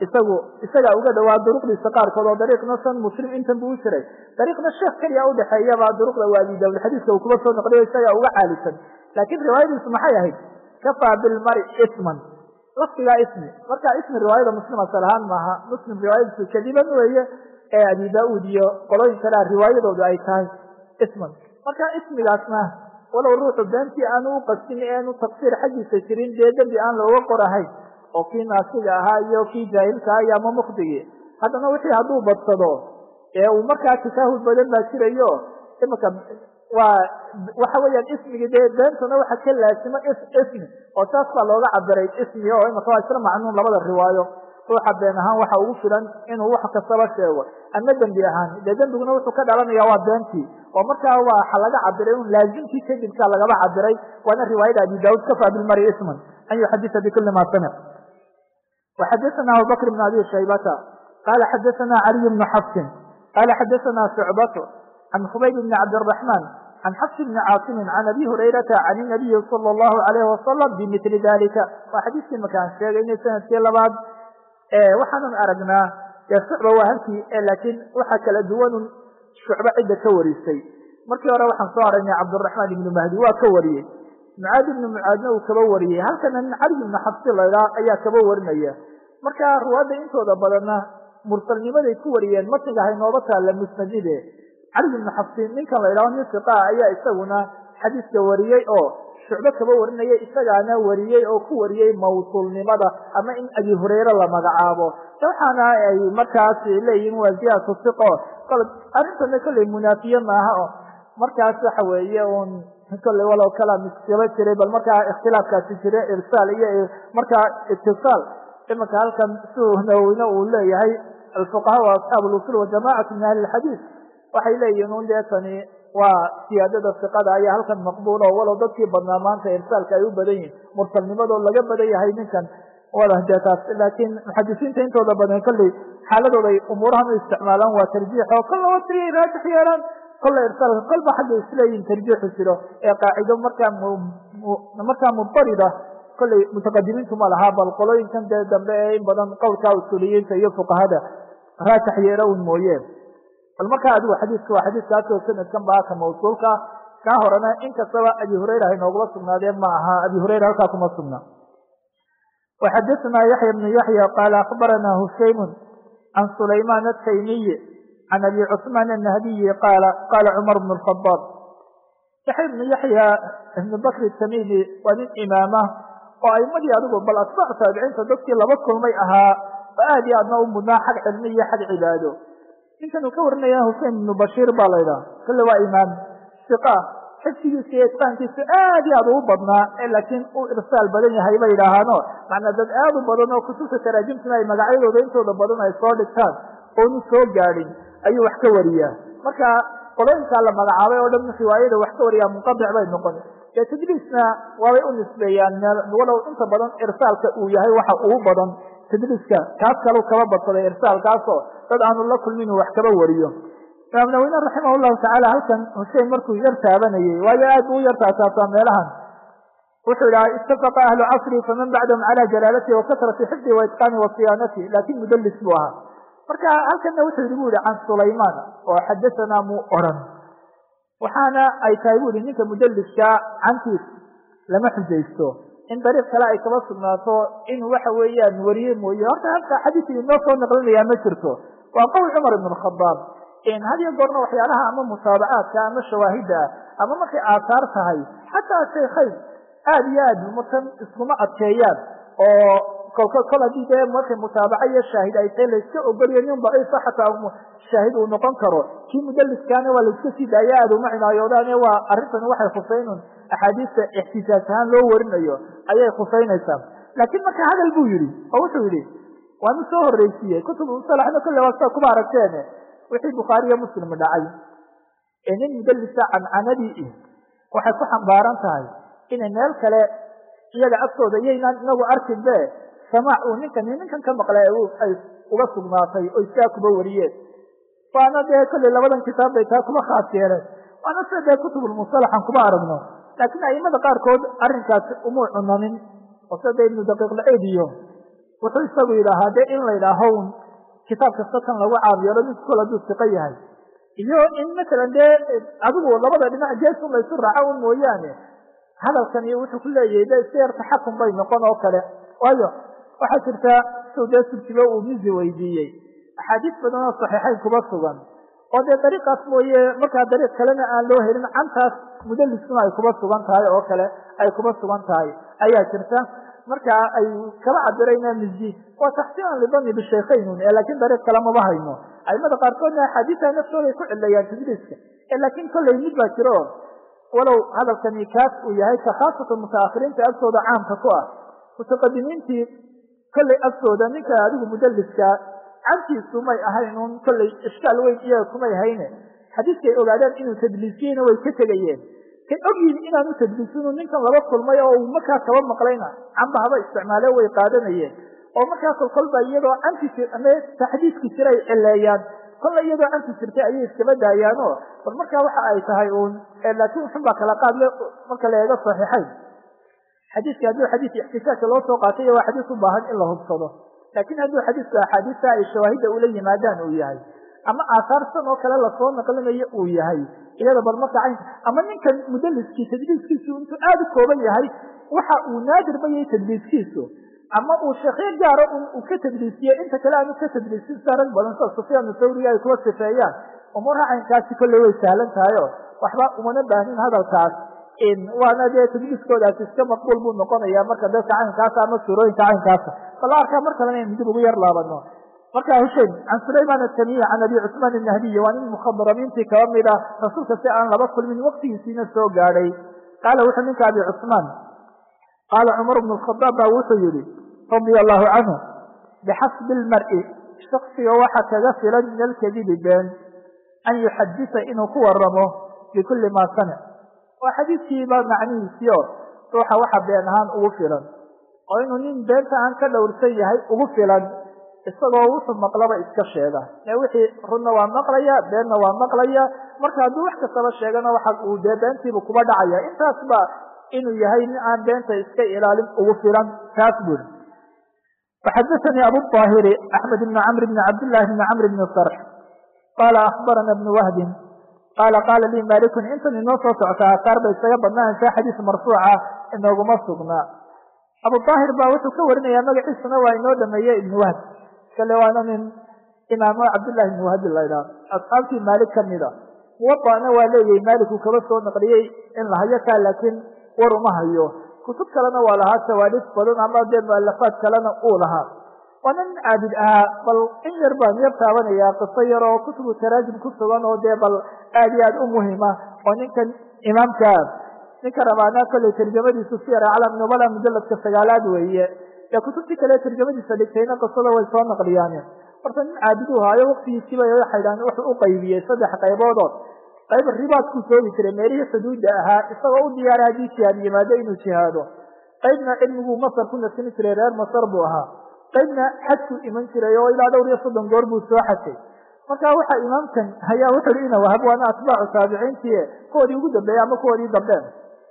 Speaker 1: isagu isagaa uga dhawaa duruqdiisa qaarkood oo dariiqna san muslim intan buu u jiray dariiqna sheekh keliya udhexeeyaba duruqda waa abi daawud xadiiska uu kuba soo noqliyo isagaa uga caalisan laakiin riwaayadiisu maxay ahayd kafaa bilmari isman lafdigaa ismi marka ismi riwaayada muslim asal ahaan maaha muslim riwaayadiisu kadiban weeye ee abi daauud iyo qolooyin kalea riwaayadoodu ay tahay isman marka ismigaasna walow ruuxu beentii aanu u qastin eenu tafsiir xaggiisa jirin dee dembi aan looga qorahayn oo kii naasiga ahaa iyo kii jaahilka aha iyo ama mukdigii haddana wixii hadduu badsado ee uu markaa tasaahul badan baa jirayo imika waa waxa weeyaan ismigii dee beentuna waxa ka laasimo ismi oo saas baa looga cabiray ismi oo imika waa isla macnuun labada riwaayo ruuxa been ahaan waxa ugu filan inuu wax kastaba sheego ama dembi ahaan dee dembiguna wuxuu ka dhalanaya waa beentii oo markaa waxa laga cabiray un laazimkii kadibkaa lagaba cabiray waana riwaayada abi daud kafa bilmari isman an yuxadisa bikuli ma samic وxadثna abubكر بن abi shaybta qala xadثna عaliي بن xفsin qala xadثna شعبة عن خbayb بن cabdالرحمن عن xفs بن cاaصم عن abi هurayرaةa عن النaبiي صلى الله عليه وسلم بmثli ذlika waa xadiiskii makaan sheegaynay sanadkii labaad waxaanan aragnaa dee shucba waa halkii laakiin waxa kala duwanun shucbo cidda ka warisay markii hore waxaan soo aragnay cabdالرaحman ibn mahdi waa ka wariyey mucaad ibnu mucaadna uu kaba wariyey halkana nin cali ibnu xabsi laydhaa ayaa kaba warinaya marka ruwaadda intooda badanna mursalnimaday ku wariyeen matniga haynooba taalla musnadide cali ibnu xabsi ninkan laydhaho nin siqaa ayaa isaguna xadiiska wariyey oo shucbo kaba warinaya isagaana wariyey oo ku wariyey mawsuulnimada ama in abi hurayre la magacaabo waxaana ay markaas leeyihin waa ziyaadatu siqo arrintana kolley munaafiye maaha oo markaas waxa weeye un kolley walow kalaam iskaba jiray bal markaa ikhtilaafkaasi jira irsaal iyo markaa itisaal imanka halkan siduu nawowine uu leeyahay alfuqaha wa asxaabu lusul wajamacatu min ahli lxadiid waxay leeyihin un dee tani waa siyaadada siqada ayaa halkan maqbuul oo walow dadkii badnaa maanta irsaalka ay u badan yihin mursalnimadoo laga badan yahay ninkan wala dee taas laakiin muxadisiinta intooda badan kolley xaaladooda ay umuurahan u isticmaalaan waa tarjiix oo kol laba tiriya raajix yeelaan kolla irsaalka kolba xagga isleeyihin tarjiixu jiro ee qaacido markaa markaa mudarida kolley mutaqadimiintu ma lahaa bal qolooyinkan dee dambe ee in badan qowlkaa usuuliyiinta iyo fuqahada raajix yeelo un mooye bal markaa adigu xadiiska waa xadiiskaasoo sanadkan ba ka mawsuulka kaa horena inkastaba abi hurayra hay noogula sugnaadeen ma aha abi hurayra halkaa kuma sugna وxadثna yaحyى بن yaحyى qال أخbarana hushaym عan سulayman التaymiy عan abi cثman النahdiyi qala qala cmar بن الخطاab yaحya بن yaحyى ibn bkr الtamimi waa nin imaama oo aimadii adigu bal atbاc taabiciinta dadkii laba kulmay ahaa oo aad iyo aadna u mudnaa xag cilmi iyo xag cibaado ninkan uu ka warinaya husein ibnu bashiir baa la ydhaha kale waa imaam siqa xifsigiisa iyo itqaankiisa aad iyo aad ugu badnaa laakiin uu irsaal badan yahay bay yidhaahaano macnaa dad aad u badan oo kutubta taraajimtuna ay magacyadooda intooda badan ay soo dhigtaan oonu soo gaadhin ayuu wax ka wariyaa marka qolooyinkaa la magacaabay oo dhan riwaayada wax ka wariyaa munqadic bay noqon dee tadliisna waabay u nisbeeyaan meel walow inta badan irsaalka uu yahay waxa ugu badan tadliiska kaas kalau kaba badsaday irsaalkaasoo dad aanu la kulmin uu wax kaba wariyo imaam nawine raximah llahu tacaala halkan husein markuu yar taabanayey waayo aad buu u yar taataataa meelahan wuxuu idhaha ittafaqa ahlu casri faman bacdahum cala jalaalatihi wa kasrati xifdi wa itqaani wa siyaanati laakin mudallis buu ahaa marka halkanna wuxuu yihi bu yihi can sulaymaan oo xadasanaa muu oran waxaana ay tahay bu yihi ninka mudalliska cantiis lama xujaysto in dariiq kale ay kaba sugnaato in waxa weeyaan wariye mooye horta halka xadiiskii inoo soo naqlinayaa ma jirto waa qowl cumar ibn khadaab had iyo goorna waxyaalaha ama mutaabacaadka ama shawaahidda ah ama markay aasaar tahay xataa shaykhayn aad iyo aad matan iskuma adkeeyaan oo kolka kol haddii dee markay mutaabaca iyo shaahid ay tahay layska ogoliyo nin daciifa xataa shaahid uu noqon karo kii mudaliskaana waa layska sii daaya aad uma cinaayoodaan waa arrintani waxay khusaynun axaadiista ixtisaas ahaan loo warinayo ayay khusaynaysaa laakiin marka hadal buu yihi oo wuxuu yihi waanu soo horreysiiyey kutub musalaxna kolle waa sida kuba aragteen wixii bukhaariyo muslim dhacay ee nin mudallisa cancanadii waxay ku xambaaran tahay inay meel kale iyaga agtooda iyaynaan inagu arkin be samaac uu ninkan ninkan ka maqlay ay uga sugnaatay oo iskaa kuba wariyeen waana dee kolley labadan kitaab bay taa kuba khaas yeeleen waana sida dee kutubulmusalaxan kuba aragno laakiin aimada qaarkood arrinkaasi umuu cunanin oo sida dee ibnu daqiiq laciid iyo wuxuu isagu yidhaahaa dee in la yidhaaho kitaab kasta kan lagu caabiyeelo mid kol hadduu siqo yahay iyo in masalan dee adigu labada dhinac geesun laysu raaco un mooyaane hadalkan iyo wuxuu ku leeyahay de iska yar taxakum bay noqon oo kale waayo waxaa jirta siu dee subkiba uu mizi weydiiyey axaadiis badan oo saxiixayn kuba sugan oo dee dariiqaas mooye markaa dariiq kalena aan loo helin cantaas mudaliskuna ay kuba sugan tahay oo kale ay kuba sugan tahay ayaa jirta marka ay kala cabirayna mizi waa taxsiinan lidani bishaykhaynun ee laakiin dariiq kale maba hayno aimada qaarkoodna axaadiisa naftooda ay ku cilayaan tadliiska ee laakiin kollay mid baa jiro walow hadalkani kaas uu yahay ka khaasatan mutaakhiriinta agtooda caamka ku ah mutaqadimiintii kollay agtooda ninka adigu mudaliska cantiisu may ahayn un kollay ishkaal weyn iyaga kumay hayne xadiiskay ogaadeen inuu tadliisiyeyna way ka tegayeen kay ogyihin inaanu tadliisinu ninkan laba kulmay oo uu markaa kaba maqlayna camba haba isticmaale way qaadanayeen oo markaa kolkolba iyadoo canti taxdiiski jira ay cileeyaan kolla iyadoo canti jirtay ayay iskaba daayaano bal markaa waxa ay tahay uun laakiin xun baa kala qaadle marka la eego saxiixayn xadiiska hadduu xadiis ixtisaajka loo soo qaatay waa xadiis u baahan in la hubsado laakiin hadduu xadiisku axaadiista ay shawaahidda ula yimaadaan uu yahay ama aahaarsan oo kale lasoo naqlinayo uu yahay iyada bal marka caynka ama ninkan mudaliskii tadliiskiisu intuu aada u kooban yahay waxa uu naadir ba yahay tadliiskiisu ama uu sheekyo gaaro uu ka tadliisiye inta kale aanu ka tadliisin sida rag badan sida sufyaan thawriga ay kuwa sifeeyaan umuuraha caynkaasi kolley way sahlan tahay o waxba umana baahnin hadalkaas waana dee tadliiskoodaasi iska maqbuul buu noqonaya marka dadka caynkaasa ama suurooyinka caynkaasa bala arkaa mar kalena in dib ugu yar laabano marka hushayn can sulayman atamiyi can abi cusmaan inahdiyi waa nin mukhadaramiintii kaba mid ah rasuulka si aan laba kulmin waktigiisiina soo gaadhay qaala wuxuu ninka abi cusmaan qaala cumar bnu khadaab baa wuxuu yihi radia allahu canhu bixasbi lmar'i shaksiga waxa kaga filan min alkadibi been an yuxadisa inuu ku waramo bikulli maa samic waa xadiiskiiba macnihiisii o ruuxa waxa been ahaan ugu filan oo inuu nin beenta aan ka dhowrsan yahay ugu filan isagoo wuxuu maqlaba iska sheega ee wixii runna waa maqlaya beenna waa maqlaya marka hadduu wax kastaba sheegana waxa uu dee beentiibu kuba dhacaya intaasba inuu yahay nin aan beenta iska ilaalin ugu filan taas buri waxadaanii abu aahiri axmed bn camr bn cabdillahi bn camr bn sarx qaala akbarana bnu wahbin qaala qaala lii malikun intan inoo soo socta asaar bay isaga badnaanaysaa xadiis marfuuca inooguma sugnaa abu aahir baa wuxuu ka warinayaa magaciisuna waa inoo dhameeye ibnu wahb kale waana nin imaamo cabdillahi ibnu wahbi laydhaah asxaabtii maalik kamida muwadana waa leeyahay maalik uu kaba soo naqliyey in la hayo kaa laakiin war uma hayo kutub kalena waa lahaa tawaaliif badan ama dee mualafaad kalena uu lahaa waa nin caabid ahaa bal in yar baan yar taabanayaa qiso yar oo kutubu taraajim ku sugan oo dee bal aad iyo aad u muhima oo ninkan imaamka ninka rabaana kolley tarjamadiisu siyar aclam nubala mujaladka sagaalaad weeye ee kutubtii kale tarjamadiisa dhigtayna qisada way soo naqliyaan horta nin caabiduu haayo waktigiisiiba waxay dhahan wuxuu u qaybiyey saddex qayboodoo qayb ribaadkuu soogi jiray meelihii xuduudda ahaa isagoo u diyaaray haddii jihaad yimaado inuu jihaado qaybna cilmiguu masar ku nasini jiray reer masar buu ahaa qaybna xajkuu iman jiray oo ilaa dhowr iyo soddon goor buu soo xajay marka waxa imaamkan ayaa wuxu hi ina wahab waana atbaacu taabiciintii kuwoodii ugu dambeeyey ama kuwoodii dambeen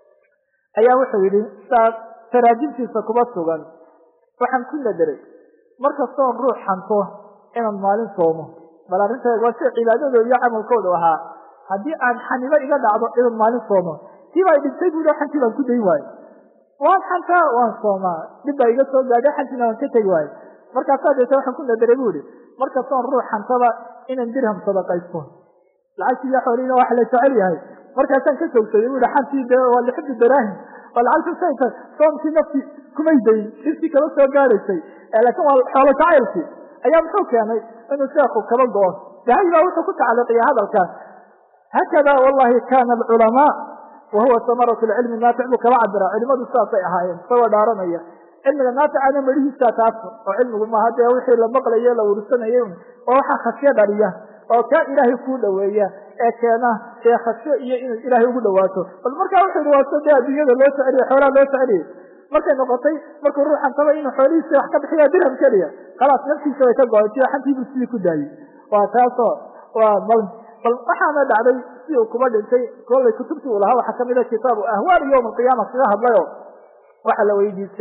Speaker 1: ayaa wuxuu yidhi saa taraajimtiisa kuba sugan waxaan ku nadaray markastoon ruux xanto inaan maalin soomo bal arrinta waa sida cibaadadooda iyo camalkooda ahaa haddii aan xanibo iga dhacdo inaan maalin soomo tii baa dhintay buuhi xantii baan ku dayn waayo waan xantaa waan soomaa dhib baa iga soo gaadhay xantiina waan ka tegi waayo markaasaa deeta waxaan ku nadaray bu ihi markastoon ruux xantaba inaan dirham sadaqaysto lacagtii iyo xoolihiina waxa la jecel yahay markaasaan ka joogsaday bu ihi xantii de waa lixibdi daraahim waa lacagta sayta soomkii nafti kumay dayin dhibtii kaba soo gaadhaysay laakiin waa xoolo jacaylkii ayaa muxuu keenay inuu sheekhu kaba go-o dahay baa wuxuu ku tacaliiqiya hadalkaas hakada wallahi kana alculamaa wa huwa samaratu lcilmi naafic buu kaba cabira culimadu sidaasay ahaayeen isagoo dhaaranaya cilmiga naaficana medhihiisa taas oo cilmigu maaha dee wixii la maqlaye la ursanayay oo waxaa khasyo dhaliya oo kaa ilaahay kuu dhoweeya ee keena ee khasyo iyo inay ilaahay ugu dhawaato bal markaa wuxuu yihi waaso dee adduunyada loo soceliye xoolaha loo soceliyey markay noqotay markuu ruuxan taba inuu xoolihiisi wax ka bixiya dirham keliya khalaas naftiisa way ka go-ay si xantiibuu sidii ku daayey waa taasoo waa bal bal waxaana dhacday si uu kuba dhintay kollay kutubtii uu lahaa waxaa kamida kitaabu ahwaal yowm alqiyaama kaga hadlayo waxaa la weydiistay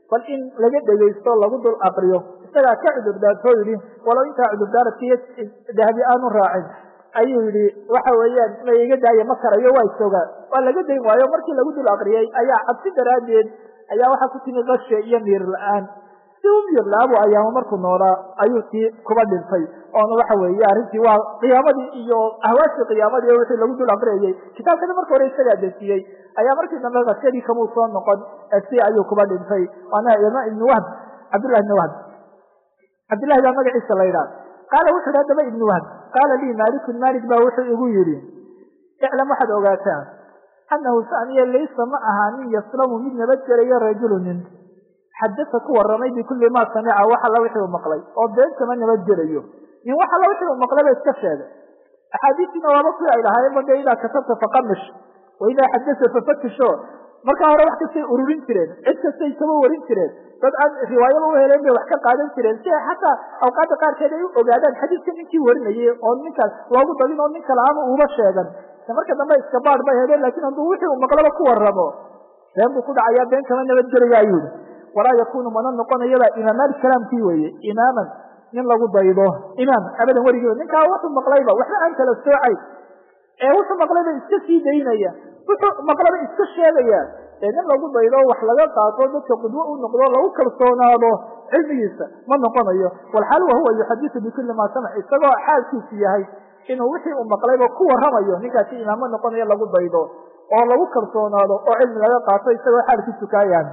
Speaker 1: bal in laga dhegaysto lagu dul aqriyo isagaa ka cudurdaartoo yidhi walow intaa cudurdaaradkiiyo dahabi aanu raacin ayuu yidhi waxa weeyaan ma iga daaya ma karayo waa isogaa waa laga dayn waayo markii lagu dul aqriyey ayaa cabsi daraaddeed ayaa waxaa ku timi qashe iyo miir la-aan si u miir la-aabu ayaamo markuu noolaa ayuu tii kuba dhintay oona waxa weeye arrintii waa qiyaamadii iyo ahwaashii qiyaamadii wixii lagu dul aqriyayey kitaabkana marka hore isagaa dejiyey ayaa markii dambe qashadii kamuu soo noqon si ayuu kuba dhintay waana ima ibni wahb cabdullahi ibni wahb cabdillahi baa magaciisa la yidhaha qaala wuxu yidhi haddaba ibni wahb qaala lii maalikun maalik baa wuxuu igu yidhi iclam waxaad ogaataa annahu saniya laysa ma ahaa nin yaslamu mid nabadgelayo rajulu nin xadasa ku warramay bikulli maa samica wax alla wixii uu maqlay oo been kama nabadgelayo nin wax alla wixii uu maqlay ba iska sheegay axaadiistiina waaba kuwii ay lahaayeen ba dee idaa katabta faqamish wa idaa xadasa fafatisho markaa hore wax kastay ururin jireen cid kastay kaba warin jireen dad aan riwaayaba u heleen bay wax ka qaadan jireen si ay xataa awqaadda qaarkeed ay u ogaadaan xadiidka ninkii warinayay oo ninkaas loogu dabin oo nin kale ama uuba sheegan marka dambe iska baad bay heleen laakiin hadduu wixii uu maqlaba ku warramo been buu ku dhacayaa been kama nabadgelaya ayuu yihi walaa yakunu mana noqonayaba imaamaali kalaamkii weeye imaaman nin lagu daydo imaam abadan weligiiba ninkaa wuxuu maqlayba waxba aan kala soocay ee wuxuu maqlayba iska sii daynaya wuxuu maqlaba iska sheegaya ee nin lagu daydo wax laga qaato dadka qudwo u noqdo lagu kalsoonaado cilmigiisa ma noqonayo walxaal wahuwa yuxadisu bikulli maa samic isagoo xaalkiisu yahay inuu wixii uu maqlayba ku warramayo ninkaasi imaamo noqonayo lagu daydo oo lagu kalsoonaado oo cilmi laga qaato isagoo xaalkiisu kaa yahay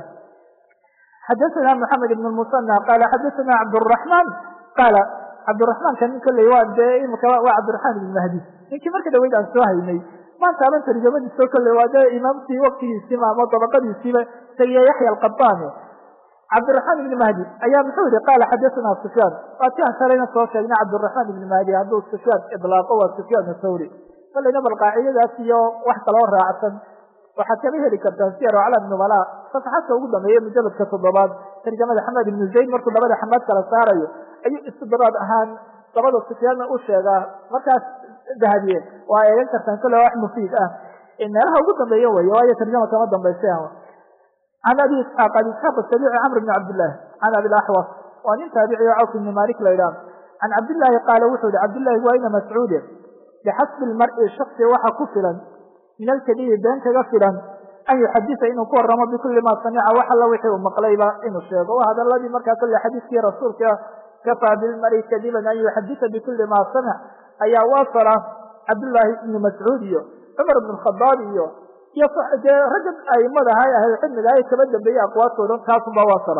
Speaker 1: xadaثna mحamed ibn musanى qala xadaثna cabdالرaحman qaala cabdالرaحmanka nin kolley waa dee imika waa cabdiraحman ibn mahdi ninkii marka dhaweyd aan soo haynay maanta aban tarjamadiiso kolley waa dee imaamkii waktigiisiiba ama dabaqadiisiiba isagiyo yaxya alqabani cabdiraحman ibn mahdi ayaa muxuu yihi qala xadaثna sufyaan waa ti aan shalayna soo sheegnay cabdالرaحman ibn mahdi hadduu sufyaan iطlaaqo waa sufyaan thawri kolleyna bal qaacidadaas iyo wax kaloo raacsan waxaad kala heli kartaan siyar aclam nubala safaxadka ugu dambeeye mujaladka toddobaad tarjamada xamed ibnu zayd markuu labada xamaad kala saarayo ayuu istidraad ahaan labada sufyaanna u sheegaa markaas dahabiye waa eegan kartaan kole wax mufiid ah meelaha ugu dambeeya wey waayo tarjama kama dambaysa can abi isxaaq abi isxaaq asabici camr bni cabdillahi can abi laxwas waa nin taabici o cawf ibni malik la yidhaha can cabdillaahi qaala wuxuu yihi cabdillahi waa ina mascuude bixasbi lmari shaksi waxa ku filan min alkadibi been kaga filan an yuxadisa inuu ku waramo bikulli maa samica wax alla wixii uu maqlayba inuu sheego waa hadaladii markaa kolle xadiiskii rasuulka kafaa bilmari kadiban an yuxadisa bikulli maa samic ayaa waasala cabdullaahi ibni mascuud iyo cumar ibn khadaab iyo iyo dee ragga aimadaha ahlulcilmiga ay kaba dambeeyey aqwaatoodan taasunba waasala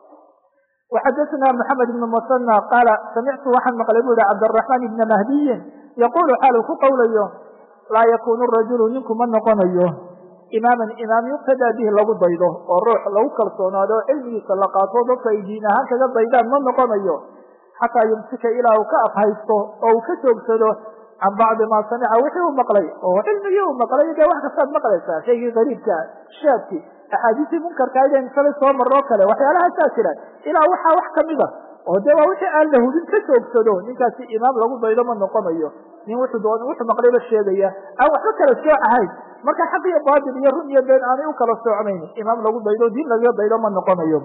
Speaker 1: waxadaثna mxamed ibn musanى qaala samictu waxaan maqlay bu yihi cabdالرaحman ibna mahdiyin yaqulu xaal uu ku qowlayo laa yakunu rajulu ninku ma noqonayo imaaman imaam yuqtadaa bihi lagu daydo oo ruux lagu kalsoonaado oo cilmigiisa la qaato dadka ay diin ahaan kaga daydaan ma noqonayo xataa yumsika ilaa uu ka afhaysto oo uu ka joogsado can bacdi maa samica wixii uu maqlay oo cilmigii uu maqlay dee wax kastaad maqlaysaa shaygii qariibka shaadki axaadiistii munkarka ideen shalay soo maroo kale waxyaalahaasaa jira ilaa waxaa wax kamida oo dee waa wixii aan la hubin ka joogsado ninkaasi imaam lagu daydo ma noqonayo nin wuxuu doon wuxuu maqlayba sheegaya aan waxba kala sooc ahayn marka xaq iyo baatil iyo run iyo been aanay u kala soocnayn imaam lagu daydo diin lagaga daydo ma noqonayo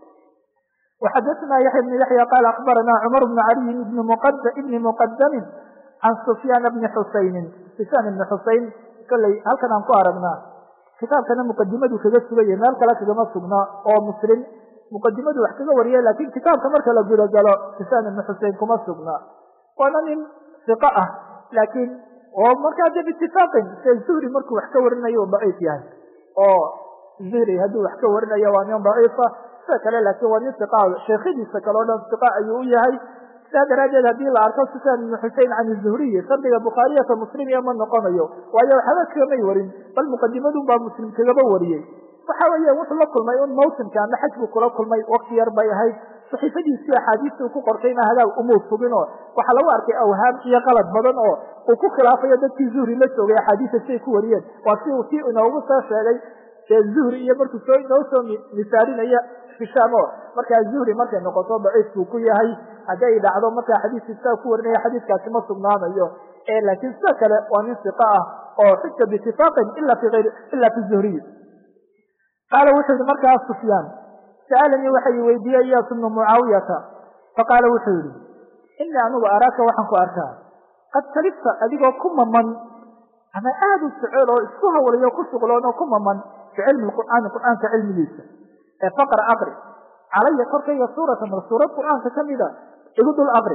Speaker 1: وxadثna yaحya بن yaحyى qال aخbarana cmر بن عaliي ibni mqdmi can سfyaan bni xusayni sufyaan ibni xusayn kolley halkan aan ku aragnaa kitaabkana muqadimadu kaga sugaya meel kale kagama sugna oo muslim muqadimadu wax kaga wariya lakin kitaabka marka la gudagalo sufyaan ibni xusein kuma sugna waana nin iqo ah laakiin oo markaa de bitifaaqin se zuhri markuu wax ka warinayo u daciif yahay oo zuhri hadduu wax ka warinayo waa nin daciifa sida kale laakiin waa nin iqa sheekhadiisa kale o dhan iqa ayuu u yahay sidaa daraaddeed haddii la arko sufyaan ibnu xusein can zuhriyi sardiga bukhaariyata muslim iyo ma noqonayo waayo waxba kagamay warin bal muqadimadun baa muslim kagaba wariyey waxa weeye wuxuu la kulmay un mawsimka ama xaj buu kula kulmay wakti yar bay ahayd saxiifadiisii axaadiista uu ku qortayna hadaag umuu sugin oo waxaa lagu arkay awhaam iyo qalad badan oo uu ku khilaafayo dadkii zuhri la joogay axaadiista siay ku wariyeen waa si uu kii inoogu soo sheegay ee zuhri iyo markuu soo inoo soo misaalinaya hishaam o markaa zuhri markay noqoto daciif buu ku yahay hadday dhacdo markaa xadiiskii sidaa ku warinaya xadiiskaasi ma sugnaanayo laakiin sida kale waa nin siqa ah oo xuja biitifaaqin ila fi ayr ila fi zuhriy qaala wuxuu yihi markaa sufyaan sa'alanii waxa i weydiiyey iyaas ibnu mucaawiyata faqaala wuxuu yihi inii anigu araaka waxaan ku arkaa qad talibta adigoo ku maman ama aada u jecel oo isku hawlayo ku shuqloon oo ku maman bicilmi qur'aani qur'aanka cilmigiisa ee faqra aqri calaya korkayga suuratan bal suurad qur'aanka kamida igu dul aqri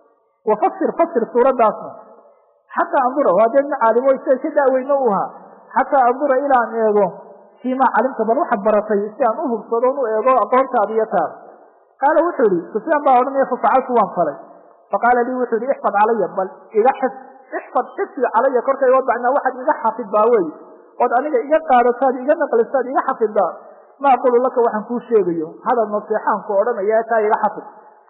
Speaker 1: wafasir fasir suuradaasna xataa andura waa dee nin caalimo sida ka daaweyno u ahaa xataa andura ilaan eego fiimaa calimta bal waxaad baratay si aan u hubsado u eego aqoontaada iyo taada qaala wuxuu yihi sufyaan baa odhanaya fafacaltu waan falay faqaala lii wuxuu yihi ixfad calaya bal iga xif ixfad xifdi calaya korkayga wadacnaa waxaad iga xafidbaa wey ood aniga iga qaadataad iga naqlisaad iga xafiddaa ma aqulu laka waxaan kuu sheegayo hadal naseexaanku odhanaya taa iga xafid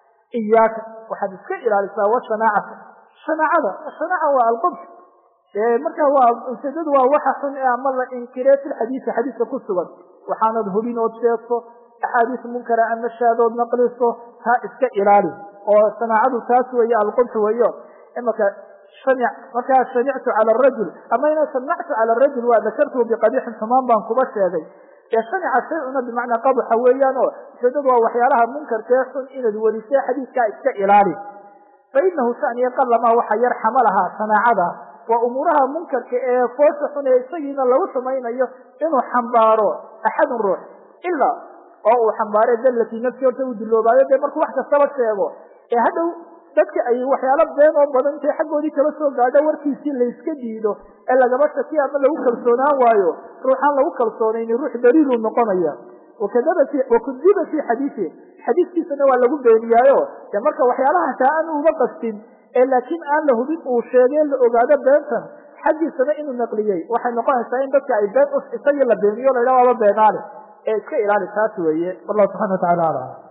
Speaker 1: iyaaka waxaad iska ilaalisaa washanaacata shanaacada shanaaca waa alqubs marka waa ujeedadu waa waxa xun ee ama la inkiree fi lxadiisi xadiiska ku sugan waxaanad hubin ood sheegto axaadiis munkara ama shaadood naqliso taa iska ilaali oo shanaacadu taas weeye alqubx weeyo imaka shanic markaa shanictu cala arajul ama ina shanactu cala arajul waa dakartuhu biqabiixin xumaan baan kuba sheegay ee shanica shay-una bimacnaa qabuxa weeyaan oo ujeedadu waa waxyaalaha munkarkee xun inaad werisee xadiiskaa iska ilaali fa inahu shaniya qalamaa waxa yar xamalahaa shanaacada waa umuuraha munkarka ee foosha xun ee isagiina lagu samaynayo inuu xambaaro axadun ruux ilaa oo uu xambaare dallatii nafsi horta uu duloobaayo dee markuu wax kastaba sheego ee hadhow dadka ay waxyaalo been oo badan intay xaggoodii kala soo gaadho warkiisii layska diido ee lagaba shakiya ama lagu kalsoonaan waayo ruuxaan lagu kalsoonayni ruux daliiluu noqonaya wakadaba wakudiba fi xadiisi xadiiskiisana waa lagu beeniyaayo dee marka waxyaalaha taa aan uga qastin ee laakiin aan la hubin uu sheegay la ogaado beentan xaggiisana inuu naqliyey waxay noqonaysaa in dadka ay been isagii la beeniyo la yidhaha waaba beenaale ee iska ilaali taas weeye wallahu subxana wa tacala alam